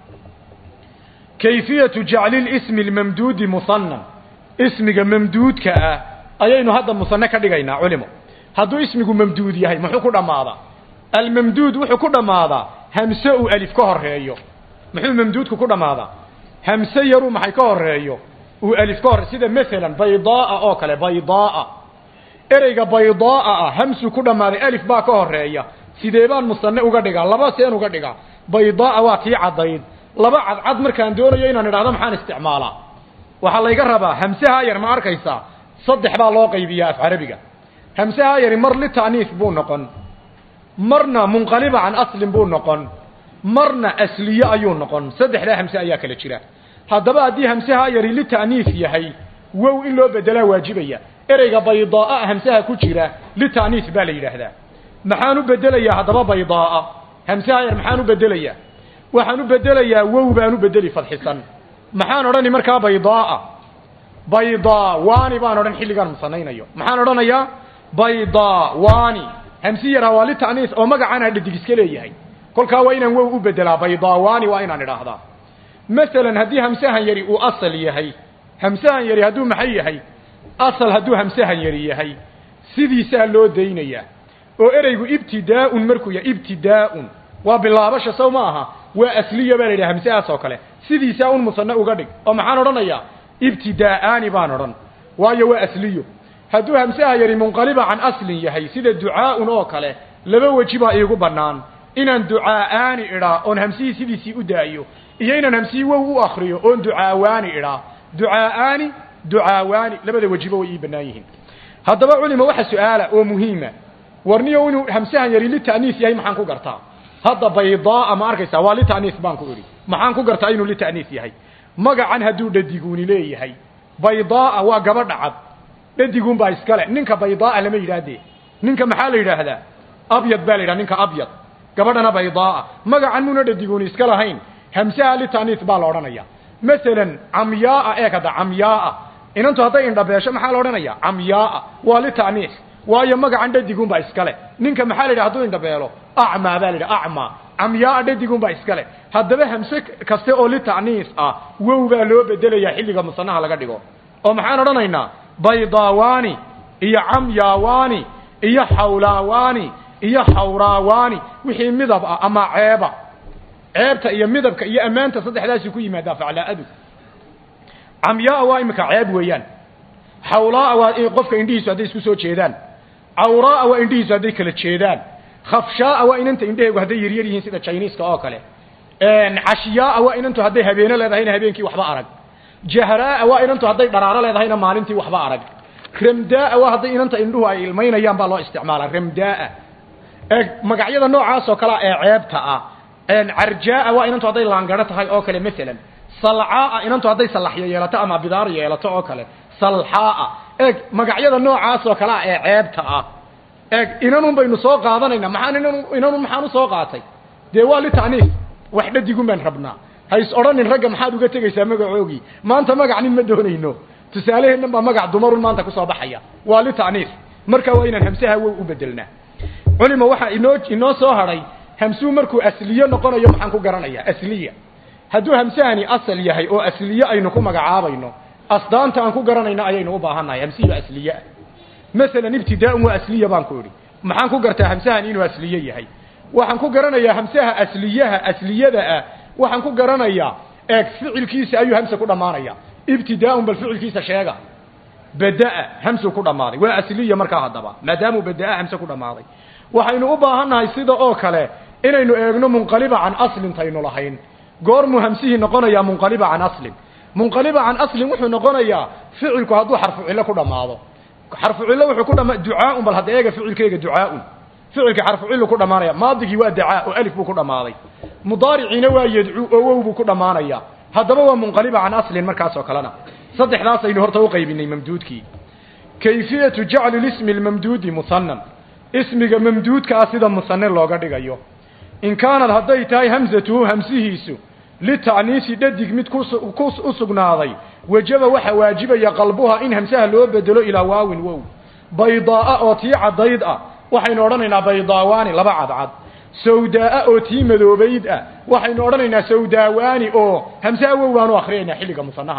kayfiyatu jacli lismi lmamduudi musanan ismiga mamduudka ah ayaynu hadda musane ka dhigaynaa culimo hadduu ismigu mamduud yahay muxuu ku dhammaadaa almamduud wuxuu ku dhammaadaa hamse uu alif ka horeeyo muxuu mamduudku ku dhammaadaa hamse yaruu maxay ka horeeyo uu alif ka horreeyo sida maalan baydaaa oo kale baydaaa ereyga baydaaa ah hamsuu ku dhammaaday alif baa ka horeeya sidee baan musane uga dhigaa laba seen uga dhigaa baydaaa waa tii caddayd laba cadcad markaan doonayo inaan idhahdo maxaan isticmaalaa waxaa layga rabaa hamsahaa yar ma arkaysaa saddex baa loo qaybiyaa af carabiga hamsahaa yari mar lita'niif buu noqon marna munqaliba can aslin buu noqon marna asliye ayuu noqon saddexdaa hamse ayaa kala jira haddaba haddii hamsahaa yari lita'niif yahay wow in loo bedelaa waajibaya ereyga baydaaa hamsaha ku jira lita'niif baa la yidhaahdaa maxaan u bedelayaa haddaba baydaaa hamsaha yar maxaan u bedelayaa waxaan u bedelayaa wow baan u bedeli fadxisan maxaan odhani markaa baydaaa baydaa waani baan odhan xilligaan musanaynayo maxaan odhanayaa baydaa waani hamsi yaraa waa lita'niis oo magacana dhadig iska leeyahay kolkaa waa inaan wow u bedelaa baydaa waani waa inaan idhaahdaa masalan haddii hamsahan yari uu asal yahay hamsahan yari hadduu maxay yahay asal hadduu hamsahan yari yahay sidiisaa loo daynayaa oo ereygu ibtidaa'un markuu yahay ibtidaa'un waa bilaabasha sow ma aha waa asliya baa la yidhaha hamsahaas oo kale sidiisaa un musane uga dhig oo maxaan odhanayaa ibtidaa'aani baan odhan waayo waa asliyo hadduu hamsaha yari munqaliba can aslin yahay sida ducaa'un oo kale laba weji baa iigu bannaan inaan ducaa'aani idhaa oon hamsihii sidiisii u daayo iyo inaan hamsihii wow u akriyo oon ducaawaani idhaa ducaa'aani ducaawaani labada wejiba way ii bannaan yihiin haddaba culima waxa su-aala oo muhiima warniyo inuu hamsahan yari lita'niis yahay maxaan ku gartaa hadda baydaaa ma arkaysaa waa lita'niis baan ku idhi maxaan ku gartaa inuu lita'niis yahay magacan hadduu dhadiguuni leeyahay baydaaa waa gabadha cad dhadiguun baa iskale ninka baydaaa lama yidhaahdee ninka maxaa la yidhaahdaa abyad baa la yidhaha ninka abyad gabadhana baydaaa magacan muna dhadiguuni iska lahayn hamsaha lita'niis baa la odhanaya masalan camyaaa eeg hadda camyaaa inantu hadday indhabeesho maxaa la odhanaya camyaaa waa lita'niis waayo magacan dhadiguun baa iskale ninka maxaa la yidhaha haduu indhabeelo acmaa baa la yidhaha acmaa camyaaa dhadiguun baa iskale haddaba hamse kaste oo lita'niis ah wow baa loo bedelayaa xilliga musanaha laga dhigo oo maxaan odhanaynaa baydaawaani iyo camyaawaani iyo xawlaawaani iyo xawraawaani wixii midab ah ama ceeba ceebta iyo midabka iyo ammaanta saddexdaasi ku yimaadaa faclaa'adu camyaaa waa imika ceeb weeyaan xawlaaa waa qofka indhihiisu hadday isku soo jeedaan cawraaa waa indhihiisu hadday kala jeedaan khafshaaa waa inanta indhaheegu hadday yaryar yihiin sida jiniiska oo kale cashiyaaa waa inantu hadday habeeno leedahayna habeenkii waxba arag jahraaa waa inantu hadday dharaaro leedahayna maalintii waxba arag ramdaaa waa hadday inanta indhuhu ay ilmaynayaan baa loo isticmaalaa ramdaaa magacyada noocaas oo kalea ee ceebta ah carjaaa waa inantu hadday laangaro tahay oo kale masalan salcaaa inantu hadday salaxyo yeelato ama bidaar yeelato oo kale salxaaa eeg magacyada noocaas oo kalea ee ceebta ah eeg inanun baynu soo qaadanayna maxaan inan inanun maxaan u soo qaatay dee waa lita'niis wax dhadigun baan rabnaa ha is odhanin ragga maxaad uga tegaysaa magacoogii maanta magac nin ma doonayno tusaaleheennan baa magac dumarun maanta kusoo baxaya waa lita'niis marka waa inaan hamsaha wow u bedelnaa culima waxaa inoo inoo soo hadhay hamsuu markuu asliye noqonayo maxaan ku garanayaa asliya hadduu hamsahani asal yahay oo asliye aynu ku magacaabayno asdaanta aan ku garanayno ayaynu u baahannahay hamsiyo asliyeah masalan ibtidaa'un waa asliya baan ku idhi maxaan ku gartaa hamsahani inuu asliye yahay waxaan ku garanayaa hamsaha asliyaha asliyada ah waxaan ku garanayaa eeg ficilkiisa ayuu hamse ku dhammaanaya ibtidaa'un bal ficilkiisa sheega bada'a hamsuu ku dhammaaday waa asliya markaa haddaba maadaamuu bada'a hamse ku dhammaaday waxaynu u baahannahay sida oo kale inaynu eegno munqaliba can aslin taynu lahayn goormuu hamsihii noqonayaa munqaliba can aslin munqaliba can aslin wuxuu noqonayaa ficilku hadduu xarfu cillo ku dhammaado xarfu cillo wuxuu ku dhama ducaaun bal hadda eega ficilkeyga ducaaun ficilka xarfu cillu ku dhammaanaya maadigii waa dacaa oo alif buu ku dhammaaday mudaariciina waa yadcuu oo wow buu ku dhammaanaya haddaba waa munqaliba can aslin markaas oo kalena saddexdaas aynu horta u qaybinay mamduudkii kayfiyatu jacli lismi lmamduudi musanan ismiga mamduudka ah sida musane looga dhigayo in kaanad hadday tahay hamsatuhu hamsihiisu lita'niisi dhadig mid ku u sugnaaday wajaba waxa waajibaya qalbuha in hamsaha loo bedelo ilaa waawin wow baydaa'a oo tii caddayd ah waxaynu odhanaynaa baydaawaani laba cadcad sawdaa'a oo tii madoobayd ah waxaynu odhanaynaa sawdaawaani oo hamsaha wow baanu akhriyaynaa xilliga musanaha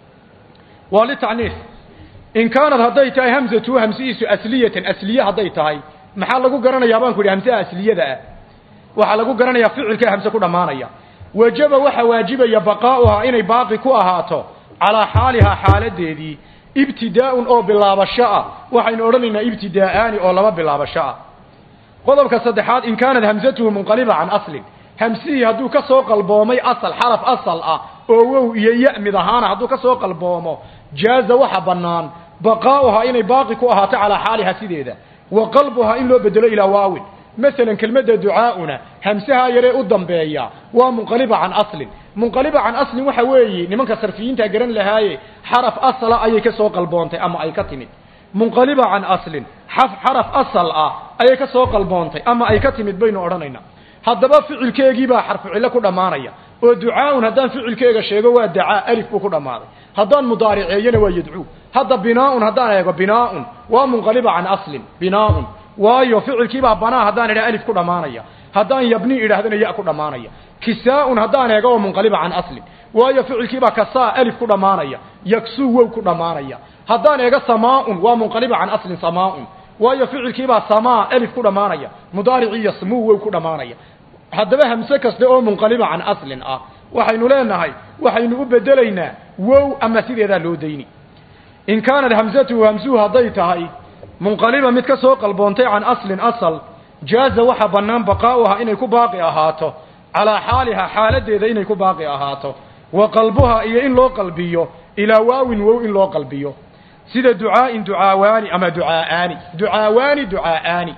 waa lita'niis in kaanad hadday tahay hamsatuhu hamsihiisu asliyatan asliye hadday tahay maxaa lagu garanayaa baan ku idhi hamsaha asliyada ah waxaa lagu garanayaa ficilka hamse ku dhammaanaya wajaba waxa waajibaya baqaa'uhaa inay baaqi ku ahaato calaa xaalihaa xaaladeedii ibtidaa'un oo bilaabasho ah waxaynu odhanaynaa ibtidaa'aani oo laba bilaabasho ah qodobka saddexaad in kaanad hamsatuhu munqaliba can aslin hamsihii hadduu ka soo qalboomay asal xaraf asal ah oo wow iyo ya mid ahaana hadduu ka soo qalboomo jaaza waxa bannaan baqaa'uhaa inay baaqi ku ahaato calaa xaalihaa sideeda wa qalbuhaa in loo bedelo ilaa waawin masalan kelmadda ducaauna hamsaha yaree u dambeeya waa munqaliba can aslin munqaliba can aslin waxa weeye nimanka sarfiyiinta garan lahaaye xaraf asala ayay ka soo qalboontay ama ay ka timid munqaliba can aslin xaf xaraf asal ah ayay ka soo qalboontay ama ay ka timid baynu odhanaynaa haddaba ficilkeegiibaa xarfu cillo ku dhammaanaya oo ducaaun haddaan ficilkeega sheego waa dacaa alif buu ku dhammaaday haddaan mudaariceeyana waa yadcuu hadda binaaun haddaan eego binaaun waa munqaliba can aslin binaaun waayo ficilkiibaa banaa haddaan idhaha alif ku dhammaanaya haddaan yabni idhaahdana ya ku dhammaanaya kisaa-un haddaan eego oo munqaliba can aslin waayo ficilkiibaa kasaa alif ku dhammaanaya yaksuu wow ku dhammaanaya haddaan eego samaa-un waa munqaliba can aslin samaa-un waayo ficilkiibaa samaa alif ku dhammaanaya mudaaricii yasmuu wow ku dhammaanaya haddaba hamse kaste oo munqaliba can aslin ah waxaynu leenahay waxaynu u bedelaynaa wow ama sideedaa loo dayni in kaanad hamsatuhu hamsuhu hadday tahay munqaliba mid ka soo qalboontay can aslin asal jaaza waxa bannaan baqaa'uha inay ku baaqi ahaato calaa xaaliha xaaladeeda inay ku baaqi ahaato wa qalbuha iyo in loo qalbiyo ilaa waawin wow in loo qalbiyo sida ducaa'in ducaawaani ama ducaa'aani ducaawaani ducaa'aani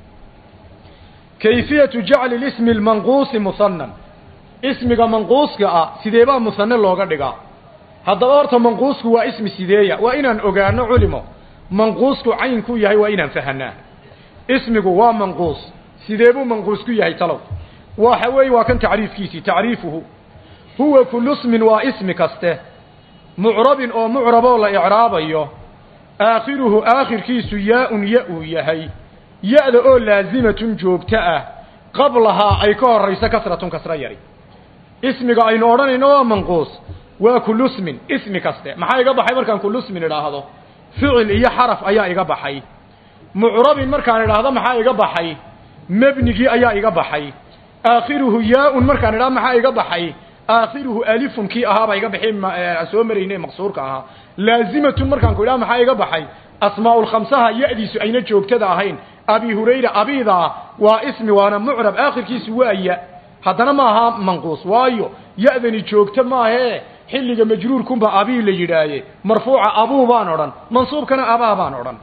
kayfiyatu jacli lismi lmanquusi musanan ismiga manquuska ah sideebaa musane looga dhigaa haddaba horta manquusku waa ismi sideeya waa inaan ogaano culimo manquusku caynku yahay waa inaan fahanaa ismigu waa manquus sideebuu manquus ku yahay talow waxa weeye waa kan tacriifkiisii tacriifuhu huwa kullu ismin waa ismi kaste mucrabin oo mucraboo la icraabayo aakhiruhu aakhirkiisu yaa-un ya uu yahay ya-da oo laasimatun joogto ah qablahaa ay ka horayso kasratun kasro yari ismiga aynu odhanayno waa manquus waa kullu ismin ismi kaste maxaa iga baxay markaan kullu ismin idhaahdo ficil iyo xaraf ayaa iga baxay mucrabin markaan idhaahdo maxaa iga baxay mebnigii ayaa iga baxay aakhiruhu yaa-un markaan idhahdo maxaa iga baxay aakhiruhu alifun kii ahaabaa iga baxay aan soo marayne maqsuurka ahaa laazimatun markaan ku idhaha maxaa iga baxay asmaaulkhamsaha ya-diisu ayna joogtada ahayn abi hurayra abidaa waa ismi waana mucrab aakhirkiisu waa ya haddana ma aha manquus waayo ya-dani joogto maahee xilliga majruurkunba abii la yidhaaye marfuuca abuu baan odhan mansuubkana abaa baan odhan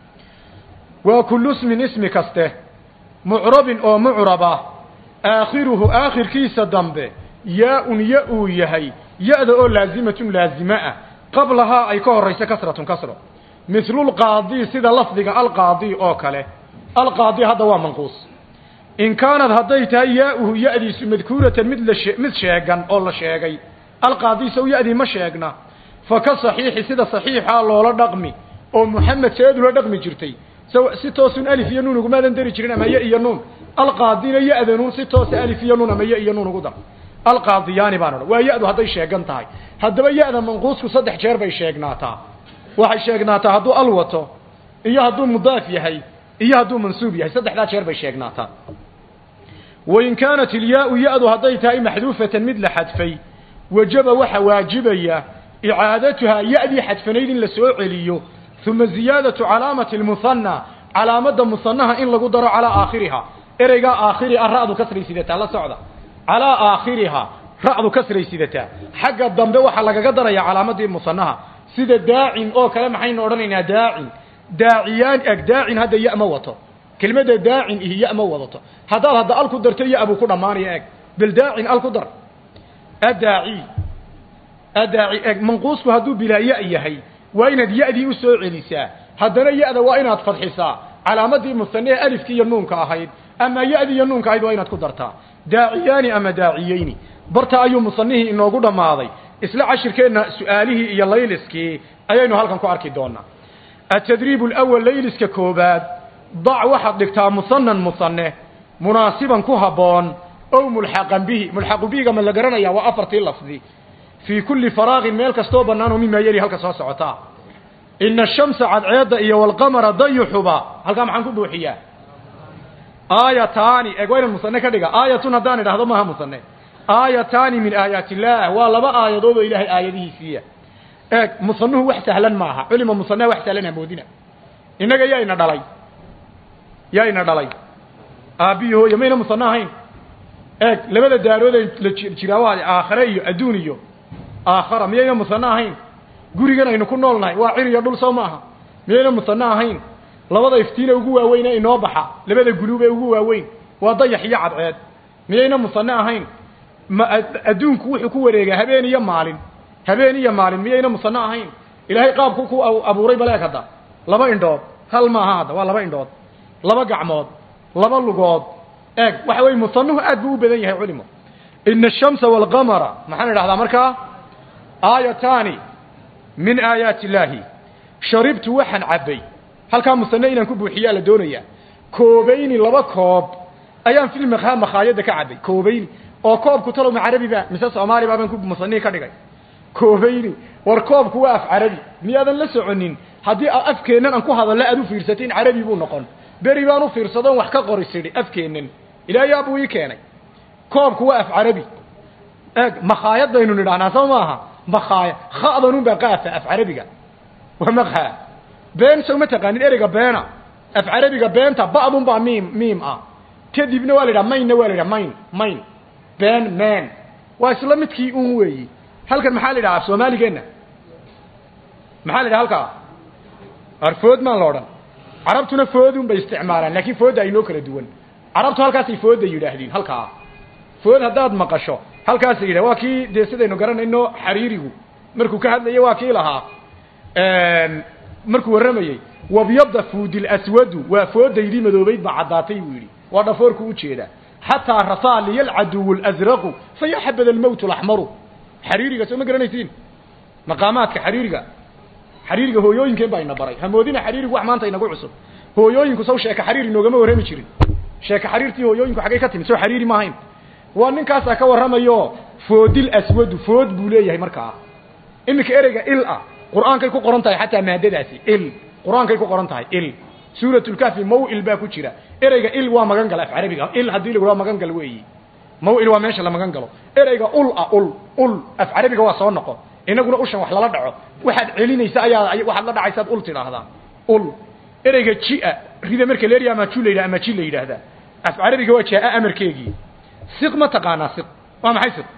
waa kullu ismin ismi kaste mucrabin oo mucraba aakhiruhu aakhirkiisa dambe yaa-un ya uu yahay ya-da oo laazimatun laazime ah qablahaa ay ka horayso kasratun kasro mislulqaadi sida lafdiga alqaadi oo kale alqaadi hadda waa manquus in kaanad hadday tahay yaa-uhu ya-diisu madkuuratan mid la mid sheegan oo la sheegay alqaadi sow ya-dii ma sheegna fa ka saxiixi sida saxiixaa loola dhaqmi oo muxamed seed ula dhaqmi jirtay si toosun alif iyo nuun ugumaadan dari jirin ama ya iyo nuun alqaadina ya-da nuun si toosa alif iyo nuun ama ya iyo nuun ugu dar alqaadiyaani baan odhan waa ya-du hadday sheegan tahay haddaba ya-da manquusku saddex jeer bay sheegnaataa waxay sheegnaataa hadduu al wato iyo hadduu mudaaf yahay iyo hadduu mansuub yahay saddexdaa jeer bay sheegnaataa wain kaanat ilyaa-u ya-du hadday tahay maxduufatan mid la xadfay wajaba waxa waajibaya icaadatuhaa ya-dii xadfanayd in la soo celiyo uma ziyaadatu calaamati lmuhanna calaamadda muhanaha in lagu daro calaa aakhiriha ereygaa aakhiri a ra-du kasray sidataa la socda calaa aakhiriha ra'du kasray sidataa xagga dambe waxaa lagaga daraya calaamadii musanaha sida daacin oo kale maxaynu odhanaynaa daacin daaciyaan eg daacin hadda ya ma wato kelmadda daacin ihi ya ma wadato haddaad hadda al ku darto ya buu ku dhammaanaya eg bal daacin al ku dar adaaci adaaci eg manquusku hadduu bilaa ya yahay waa inaad ya'dii u soo celisaa haddana ya'da waa inaad fadxisaa calaamadii musane ee alifkii iyo nuunka ahayd ama ya'dii iyo nuunka ahayd waa inaad ku dartaa daaciyaani ama daaciyeyni barta ayuu musanihii inoogu dhammaaday isla cashirkeenna su'aalihii iyo layliskii ayaynu halkan ku arki doonaa atadriib alawal layliska koobaad dac waxaad dhigtaa musanan musane munaasiban ku habboon ow mulxaqan bihi mulxaqu bihiga ma la garanaya waa afartii lafdi fii kulli faraaqin meel kastoo bannaan oo mimaa yeli halka soo socotaa ina ashamsa cadceedda iyo walqamara dayuxuba halkaa maxaan ku buuxiyaa aayataani eeg waa inan musane ka dhiga aayatun haddaan idhahdo maaha musane aayataani min aayaati illaah waa laba aayadood oo ilaahay aayadihiisiiya eeg musanuhu wax sahlan maaha culima musanaha wax sahlan hamoodina innaga yaa ina dhalay yaa ina dhalay aabbiyi hooye mayna musane ahayn eeg labada daaroodee la jiraa waa aakhare iyo adduun iyo aakhara miyayna musane ahayn gurigan aynu ku nool nahay waa cir iyo dhul soo maaha miyayna musane ahayn labada iftiine ugu waaweyn ee inoo baxa labada guluub ee ugu waaweyn waa dayax iyo cadceed miyayna musane ahayn ma adduunku wuxuu ku wareegaa habeen iyo maalin habeen iyo maalin miyayna musane ahayn ilaahay qaabku ku abuuray baleeg hadda laba indhood hal maaha hadda waa laba indhood laba gacmood laba lugood eeg waxa weye musanuhu aad buu u badan yahay culimo ina ashamsa waalqamara maxaan idhahdaa markaa aayataani min aayaati illaahi sharibtu waxaan cabbay halkaa musane inaan ku buuxiyaa la doonayaa koobayni laba koob ayaan fil makhaa makhaayadda ka cabbay koobayni oo koobku talow ma carabi ba mise soomaali baa baan ku musanihi ka dhigay koobayni war koobku waa af carabi miyaadan la soconin haddii afkeennan aan ku hadallo aad u fiirsatay in carabi buu noqon beri baan u fiirsadoon wax ka qoris idhi afkeennan ilaayaa buu ii keenay koobku waa af carabi eeg makhaayadaynu nidhahnaa soo maaha makhaaya kha'danun baa qaafa af carabiga waa makha been sow ma taqaanin ereyga beena af carabiga beenta ba'dun baa miim miim ah kadibna waa la yidhaha mainna waa la yidhaha main main been man waa isla midkii un weeyi halkan maxaa la yidhaha af soomaaligeenna maxaa la yidhaha halkaa arfood maan la odhan carabtuna foodun bay isticmaalaan laakiin fooda aynoo kala duwan carabtu halkaasay fooda yidhaahdeen halkaa food haddaad maqasho halkaasa yidhah waa kii dee sidaynu garanayno xariirigu markuu ka hadlayo waa kii lahaa markuu warramayey wabyada fuudil aswadu waa foodaydii madoobayd baa caddaatay buu yidhi waa dhafoorku u jeedaa xataa rasaa liya alcaduwu اlasraqu fayaxabad almowt alaxmaru xariiriga soo ma garanaysiin maqaamaadka xariiriga xariiriga hooyooyinkeen baa ina baray hamoodina xariirigu wax maanta inagu cusub hooyooyinku saw sheeka xariir inoogama warrami jirin sheeka xariirtii hooyooyinku xaggay ka timid soo xariiri ma ahayn waa ninkaasaa ka warramayo foodil aswadu food buu leeyahay markaa iminka ereyga il ah qur-aankay ku qoran tahay xataa maadadaasi il qur-aankay ku qoran tahay il suuratulkahfi mawil baa ku jira ereyga il waa magan gala af carabiga il haddii lagu magan gal weeyi mawil waa meesha la magan galo ereyga ul ah ul ul af carabiga waa soo noqon inaguna ushan wax lala dhaco waxaad celinaysa ayaa waxaad la dhacaysaad ul tidhaahdaa ul ereyga jia rida marka leeriya ama ju la yidhah ama ji la yidhaahdaa af carabiga waa jaa amarkeegii siq ma taqaanaa siq waa maxay siq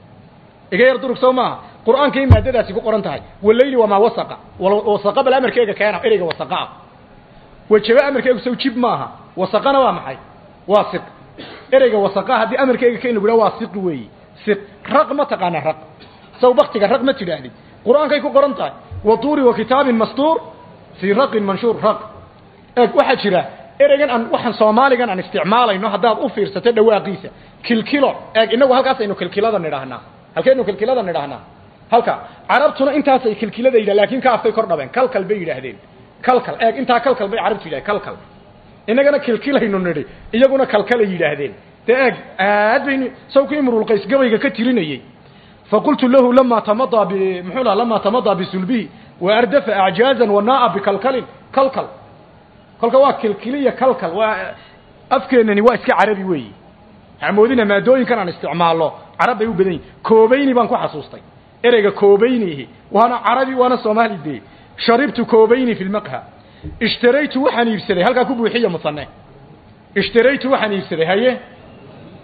iga yar durug soo maaha qur-aankay maadadaasi ku qoran tahay walayli wamaa wasaqa wasaqa bal amarkeega keena ereyga wasaqaa wajaba amarkeegu saw jib maaha wasaqana waa maxay waa siq ereyga wasaqa haddii amarkeega keena lagu waa siq weeyi siq raq ma taqaanaa raq saw baktiga raq ma tidhaahdid qur-aankay ku qoran tahay watuuri wa kitaabin mastuur fii raqin manshuur raq eeg waxaa jira ereygan aan waxaan soomaaligan aan isticmaalayno haddaad u fiirsato dhawaaqiisa kilkilo eeg inagu halkaasaynu kilkilada nidhaahnaa halkaynu kilkilada nidhaahnaa halka carabtuna intaasay kilkilada yidhah lakin kaaftay kor dhabeen kalkal bay yidhaahdeen kalkal eeg intaa kalkal bay carabtu yidhahdeen kalkal inagana kilkilaynu nidhi iyaguna kalkalay yidhaahdeen dee eeg aad baynu sawku imrulqays gabayga ka tirinayey faqultu lahu lama tamadaa b muxuu laha lama tamadaa bisulbihi wa ardafa acjaazan wanaa'a bikalkalin kalkal kolka waa kilkiliya kalkal waa afkeenani waa iska carabi weeyi hamoodina maadooyinkan aan isticmaalno carab bay u badan yihin koobayni baan ku xasuustay ereyga koobaynihi waana carabi waana soomaali dee sharibtu koobayni fi lmaqha ishtaraytu waxaan iibsaday halkaa ku buuxiya musane ishtaraytu waxaan iibsaday haye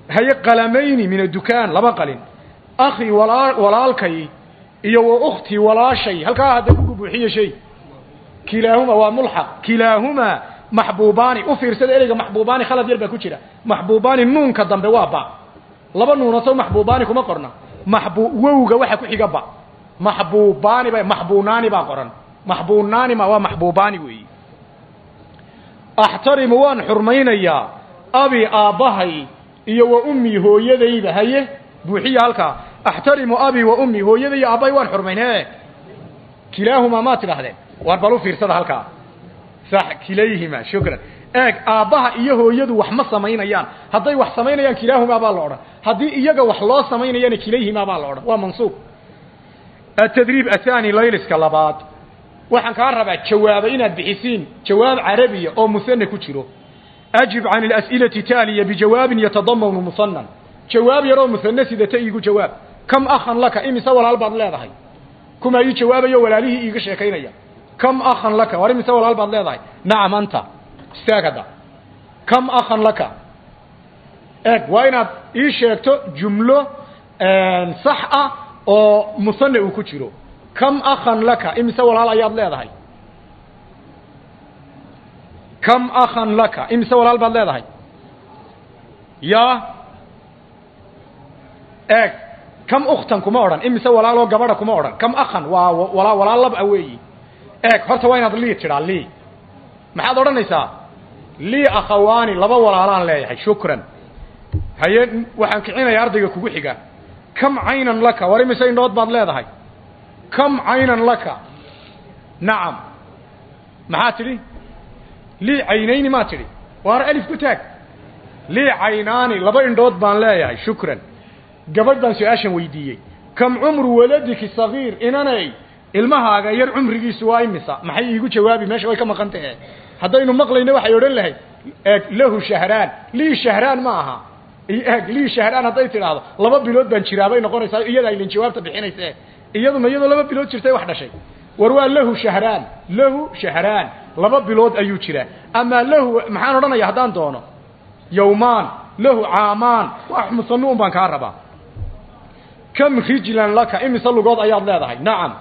haye qalamayni min addukaan laba qalin akhi walaa walaalkay iyo wa ukhtii walaashay halkaa hadda ku buuxiye shay kilaahuma waa mulxaq kilaahumaa maxbuubaani u fiirsada ereyga maxbuubaani khalad yar baa ku jira maxbuubaani nuunka dambe waa ba laba nuunaso maxbuubaani kuma qorna maxbu wowga waxa ku xiga ba maxbuubaani ba maxbuunaani baa qoran maxbuunaani ma waa maxbuubaani weeyi axtarimu waan xurmaynayaa abi aabbahay iyo wa ummii hooyadayda haye buuxiya halkaa axtarimu abi wa ummii hooyaday iyo aabbahay waan xurmayn he kilaahumaa maa tidhaahdeen waar bal u fiirsada halkaa sax kilayhima shukran eeg aabbaha iyo hooyadu wax ma samaynayaan hadday wax samaynayaan kilaahumaa baa la odhan haddii iyaga wax loo samaynayana kilayhimaa baa la odhan waa mansuub atadriib athani layliska labaad waxaan kaa rabaa jawaaba inaad bixisiin jawaab carabiya oo musane ku jiro ajib can alas'ilati taaliya bijawaabin yatadamanu musanan jawaab yaroo musane sidata iigu jawaab kam akhan laka imise walaal baad leedahay kumaa ii jawaabayo walaalihii iiga sheekaynaya kam akhan laka war imise walaal baad leedahay nacam anta istaag hadda kam akhan laka eeg waa inaad ii sheegto jumlo sax ah oo musane uu ku jiro kam akhan laka imise walaal ayaad leedahay kam akhan laka imise walaal baad leedahay ya eeg kam ukhtan kuma odhan imise walaaloo gabadha kuma odhan kam akhan waa wala walaal lab a weeyi eeg horta waa inaad lii tidhaa lii maxaad odhanaysaa lii akhawaani laba walaalaan leeyahay shukran haye waxaan kicinayaa ardayga kugu xiga kam caynan laka war imise indhood baad leedahay kam caynan laka nacam maxaa tidhi lii caynayni maa tidhi waar alif ku taag lii caynaani laba indhood baan leeyahay shukran gabadh baan su-aashan weydiiyey kam cumru waladiki sagiir inanay ilmahaaga yar cumrigiisu waa imisa maxay iigu jawaabi meesha way ka maqan tahe haddaynu maqlayno waxay odhan lahayd eeg lahu shahraan lii shahraan ma aha eeg lii shahraan hadday tidhaahdo laba bilood baan jiraa bay noqonaysaa iyadaa ilin jawaabta bixinaysa iyaduna iyadoo laba bilood jirtay wax dhashay war waa lahu shahraan lahu shahraan laba bilood ayuu jiraa amaa lahu maxaan odhanaya haddaan doono yawmaan lahu caamaan wax musanuun baan kaa rabaa kam rijlan laka imise lugood ayaad leedahay nacam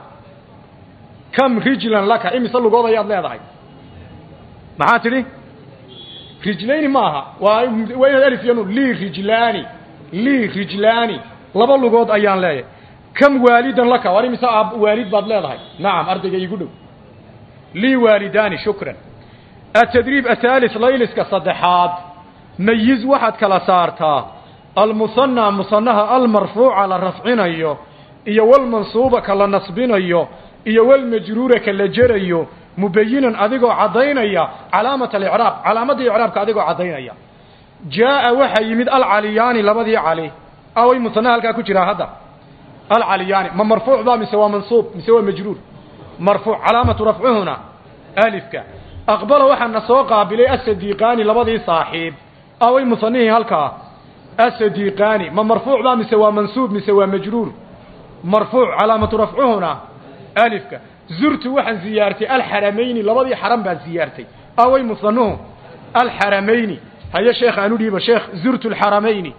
kam rijlan laka imise lugood ayaad leedahay maxaa tidhi rijlayni maaha waa waa inaad alif yanu lii rijlaani lii rijlaani laba lugood ayaan leeyahay kam waalidan laka war imise aab waalid baad leedahay nacam ardayga iigu dhow lii waalidaani shukran atadriib athaalis layliska saddexaad mayiz waxaad kala saartaa almusanaa musanaha almarfuuca la rafcinayo iyo walmansuuba ka la nasbinayo iyo walmajruura ka la jerayo mubayinan adigoo caddaynaya calaamat alicraab calaamadda icraabka adigoo caddaynaya jaa'a waxaa yimid alcaliyaani labadii cali away musanaha halkaa ku jiraa hadda alcaliyaani ma marfuuc ba mise waa mansuub mise waa majruur marfuuc calaamatu rafcuhuna alifka aqbala waxaana soo qaabilay asadiiqaani labadii saaxiib away musanihii halkaa asadiiqaani ma marfuuc ba mise waa mansuub mise waa majruur marfuuc calaamatu rafcuhuna alifka zurtu waxaan ziyaartay alxaramayni labadii xaram baan ziyaartay away musanuhu alxaramayni haye sheekh aanu dhiiba sheekh zurtu alxaramayni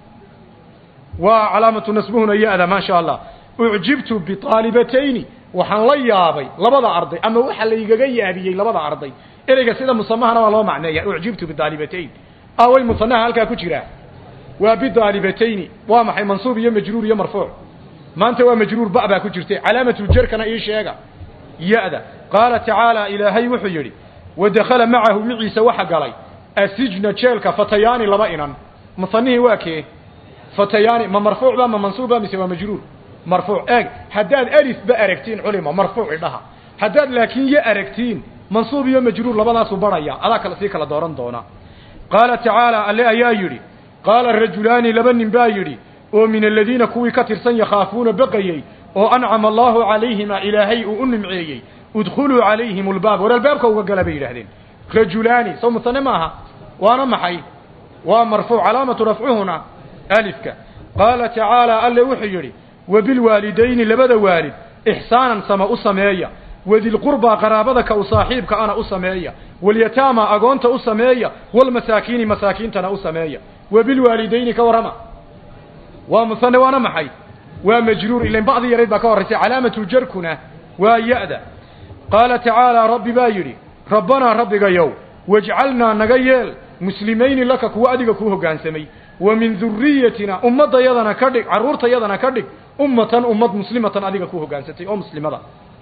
waa calaamatu nasbuhuna ya-da maa sha allah ucjibtu biaalibatayni waxaan la yaabay labada arday ama waxa laygaga yaabiyey labada arday ereyga sida musamahana waa loo macneeya ucjibtu biaalibatayn away musanaha halkaa ku jiraa waa bidaalibatayni waa maxay mansuub iyo majruur iyo marfuuc maanta waa majruur ba baa ku jirtay calaamatujarkana ii sheega ya-da qaala tacaala ilaahay wuxuu yidhi wadakhala macahu miciisa waxa galay asijna jeelka fatayaani laba inan musanihii waa kee fatayaani ma marfuuc ba ma mansuub ba mise waa majruur marfuuc eeg haddaad alifba aragtiin culima marfuuc idhaha haddaad laakiin yo aragtiin mansuub iyo majruur labadaasuu barhaya adaa kale sii kala dooran doona qaala tacaala alle ayaa yidhi qaala rajulaani laba nin baa yidhi oo min aladiina kuwii ka tirsan yakhaafuuna baqayey oo ancama allaahu calayhima ilaahay uu u nimceeyey udkhuluu calayhim albaab war albaabka uga gala bay yidhahdeen rajulaani soo musane maaha waana maxay waa marfuuc calaamatu rafcuhuna alifka qaala tacaala alle wuxuu yidhi wabilwaalidayni labada waalid ixsaanan sama u sameeya wadilqurbaa qaraabada ka u saaxiibka ana u sameeya walyataama agoonta u sameeya walmasaakiini masaakiintana u sameeya wabilwaalidayni ka warrama waa musane waana maxay waa majruur ilan bacdi yarayd baa ka horraysay calaamatu jarkuna waa ya-da qaala tacaala rabbi baa yidhi rabbanaa rabbigayow wajcalnaa naga yeel muslimayni laka kuwa adiga kuu hoggaansamay wa min duriyatina ummaddayadana ka dhig carruurtayadana ka dhig ummatan ummad muslimatan adiga kuu hoggaansatay oo muslimada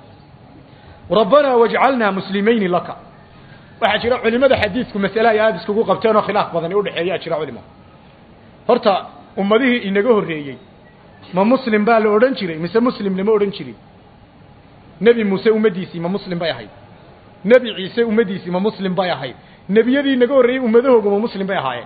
rabbanaa wajcalnaa muslimayni laka waxaa jira culimada xadiidku masale ay aada iskugu qabteen oo khilaaf badani udhexeeyaa jira culimo horta ummadihii inaga horreeyey ma muslim baa la odhan jiray mise muslim lama odhan jirin nebi muuse ummaddiisii ma muslim bay ahayd nebi ciise ummaddiisii ma muslim bay ahayd nebiyadii inaga horreeyey ummadahooga ma muslim bay ahaayeen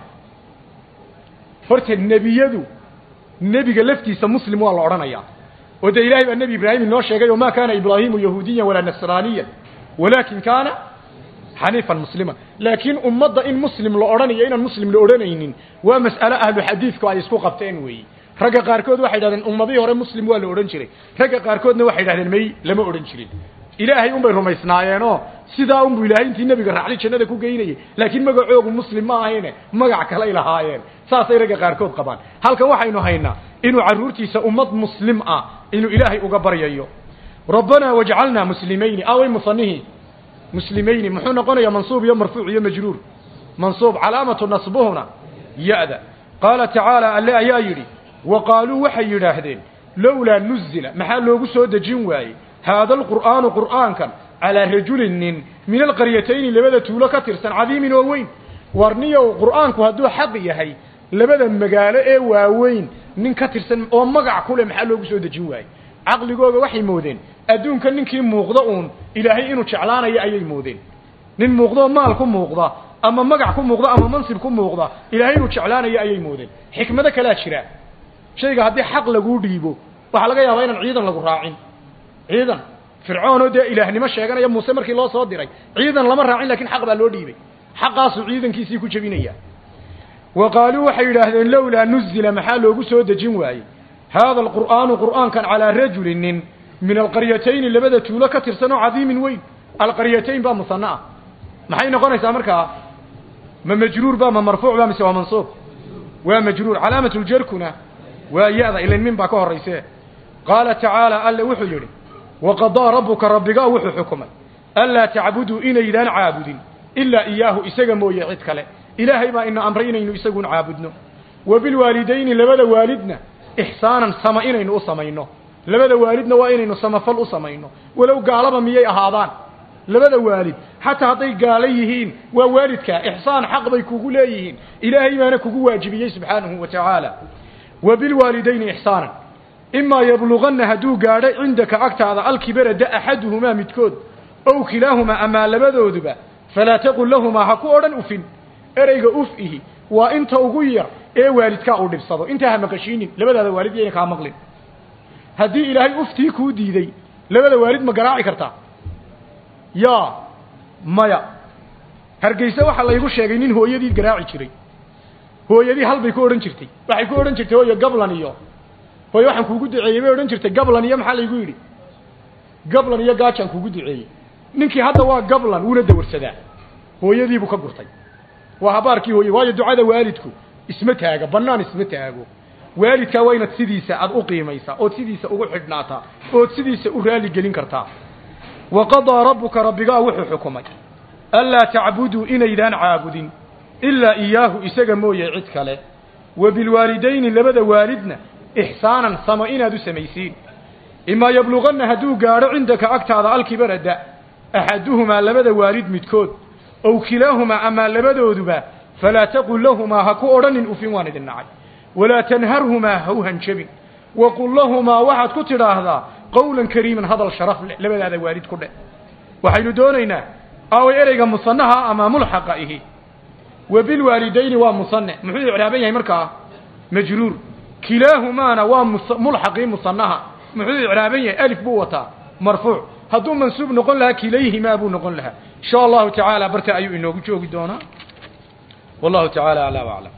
horta nebiyadu nebiga laftiisa muslim waa la odhanayaa oo dee ilaahay baa nebi ibraahim inoo sheegay oo maa kaana ibraahimu yahuudiyan walaa nasraaniyan walaakin kaana xaniifan muslima laakiin ummadda in muslim la odhanayo inaan muslim la odhanaynin waa mas'ale ahlu xadiidku ay isku qabteen weeyi ragga qaarkood waxay dhahdeen ummadihii hore muslim waa la odhan jiray ragga qaarkoodna waxay dhahdeen may lama odhan jirin ilaahay unbay rumaysnaayeenoo sidaa unbu ilaahay intii nebiga raacday jannada ku geynayay laakiin magacoogu muslim ma ahayne magac kaley lahaayeen saasay ragga qaarkood qabaan halkan waxaynu haynaa inuu carruurtiisa ummad muslim ah inuu ilaahay uga baryayo rabbanaa wajcalnaa muslimayni away musanihii muslimayni muxuu noqonayaa mansuub iyo marfuuc iyo majruur mansuub calaamatu nasbuhuna ya-da qaala tacaala alle ayaa yidhi wa qaaluu waxay yidhaahdeen lowlaa nuzila maxaa loogu soo dejin waayey haada alqur'aanu qur'aankan calaa rajulin nin min alqaryatayni labada tuulo ka tirsan cadiimin oo weyn warniyow qur'aanku hadduu xaq yahay labada magaalo ee waaweyn nin ka tirsan oo magac ku leh maxaa loogu soo dejin waayey caqligooga waxay moodeen adduunka ninkii muuqda uun ilaahay inuu jeclaanayo ayay moodeen nin muuqdaoo maal ku muuqda ama magac ku muuqda ama mansib ku muuqda ilaahay inuu jeclaanayo ayay moodeen xikmado kalaa jira shayga haddii xaq laguu dhiibo waxaa laga yaabaa inaan ciidan lagu raacin ciidan fircoonoo dee ilaahnimo sheeganaya muuse markii loo soo diray ciidan lama raacin lakin xaq baa loo dhiibay xaqaasuu ciidankiisii ku jebinaya wa qaaluu waxay yidhaahdeen lowlaa nuzila maxaa loogu soo dejin waayey haada alqur'aanu qur'aankan calaa rajulin nin min alqaryatayni labada tuulo ka tirsan oo cadiimin weyn alqaryatayn baa musana ah maxay noqonaysaa markaa ma majruur ba ma marfuuc ba mise waa mansuub waa majruur calaamatu ljarkuna waa ya-da ilan min baa ka horrayse qaala tacaala alle wuxuu yidhi waqadaa rabbuka rabbigaa wuxuu xukumay anlaa tacbuduu inaydaan caabudin ilaa iyaahu isaga mooye cid kale ilaahay baa ina amray inaynu isagun caabudno wa bilwaalidayni labada waalidna ixsaanan sama inaynu u samayno labada waalidna waa inaynu samafal u samayno walow gaalaba miyay ahaadaan labada waalid xataa hadday gaalo yihiin waa waalidka ixsaan xaq bay kugu leeyihiin ilaahay baana kugu waajibiyey subxaanahu wa tacaala wa bilwaalidayni ixsaanan imaa yabluganna hadduu gaadho cindaka agtaada alkibara da axaduhumaa midkood ow kilaahumaa amaa labadooduba falaa taqul lahumaa ha ku odhan ufin ereyga uf ihi waa inta ugu yar ee waalidkaa uu dhibsado intaa ha maqashiinin labadaada waalid yayna kaa maqlin haddii ilaahay uftii kuu diiday labada waalid ma garaaci kartaa yaa maya hargeyse waxaa laygu sheegay nin hooyadii garaaci jiray hooyadii hal bay ku odhan jirtay waxay ku odhan jirtay hooyo gablan iyo hooyo waxaan kuugu duceeyey bay odhan jirtay gablan iyo maxaa laygu yidhi gablan iyo gaajaan kuugu duceeyey ninkii hadda waa gablan wuuna dawarsadaa hooyadiibuu ka gurtay waa habaarkii hooye waayo ducada waalidku isma taaga bannaan isma taago waalidkaa waa inaad sidiisa aad u qiimaysaa ood sidiisa ugu xidhnaataa ood sidiisa u raali gelin kartaa wa qadaa rabbuka rabbigaa wuxuu xukumay anlaa tacbuduu inaydaan caabudin ilaa iyaahu isaga mooye cid kale wa bilwaalidayni labada waalidna ixsaanan samo inaad u samaysiin imaa yabluganna hadduu gaadho cindaka agtaada alkibara da axaduhumaa labada waalid midkood ow kilaahumaa amaa labadooduba falaa taqul lahumaa ha ku odhanin ufin waan idin nacay walaa tanharhumaa ha u hanjabin waqul lahumaa waxaad ku tidhaahdaa qawlan kariiman hadal sharaf leh labadaada waalid ku dheh waxaynu doonaynaa aaway ereyga musanaha ama mulxaqa ihi wa bilwaalidayni waa musane muxuu icraaban yahay markaa majruur kilaahumaana waa mulxaqii musanaha muxuu icraaban yahay alif buu wataa marfuuc hadduu mansuub noqon lahaa kilayhimaa buu noqon lahaa insha allahu tacaala barta ayuu inoogu joogi doonaa wallahu tacaala alaa aclam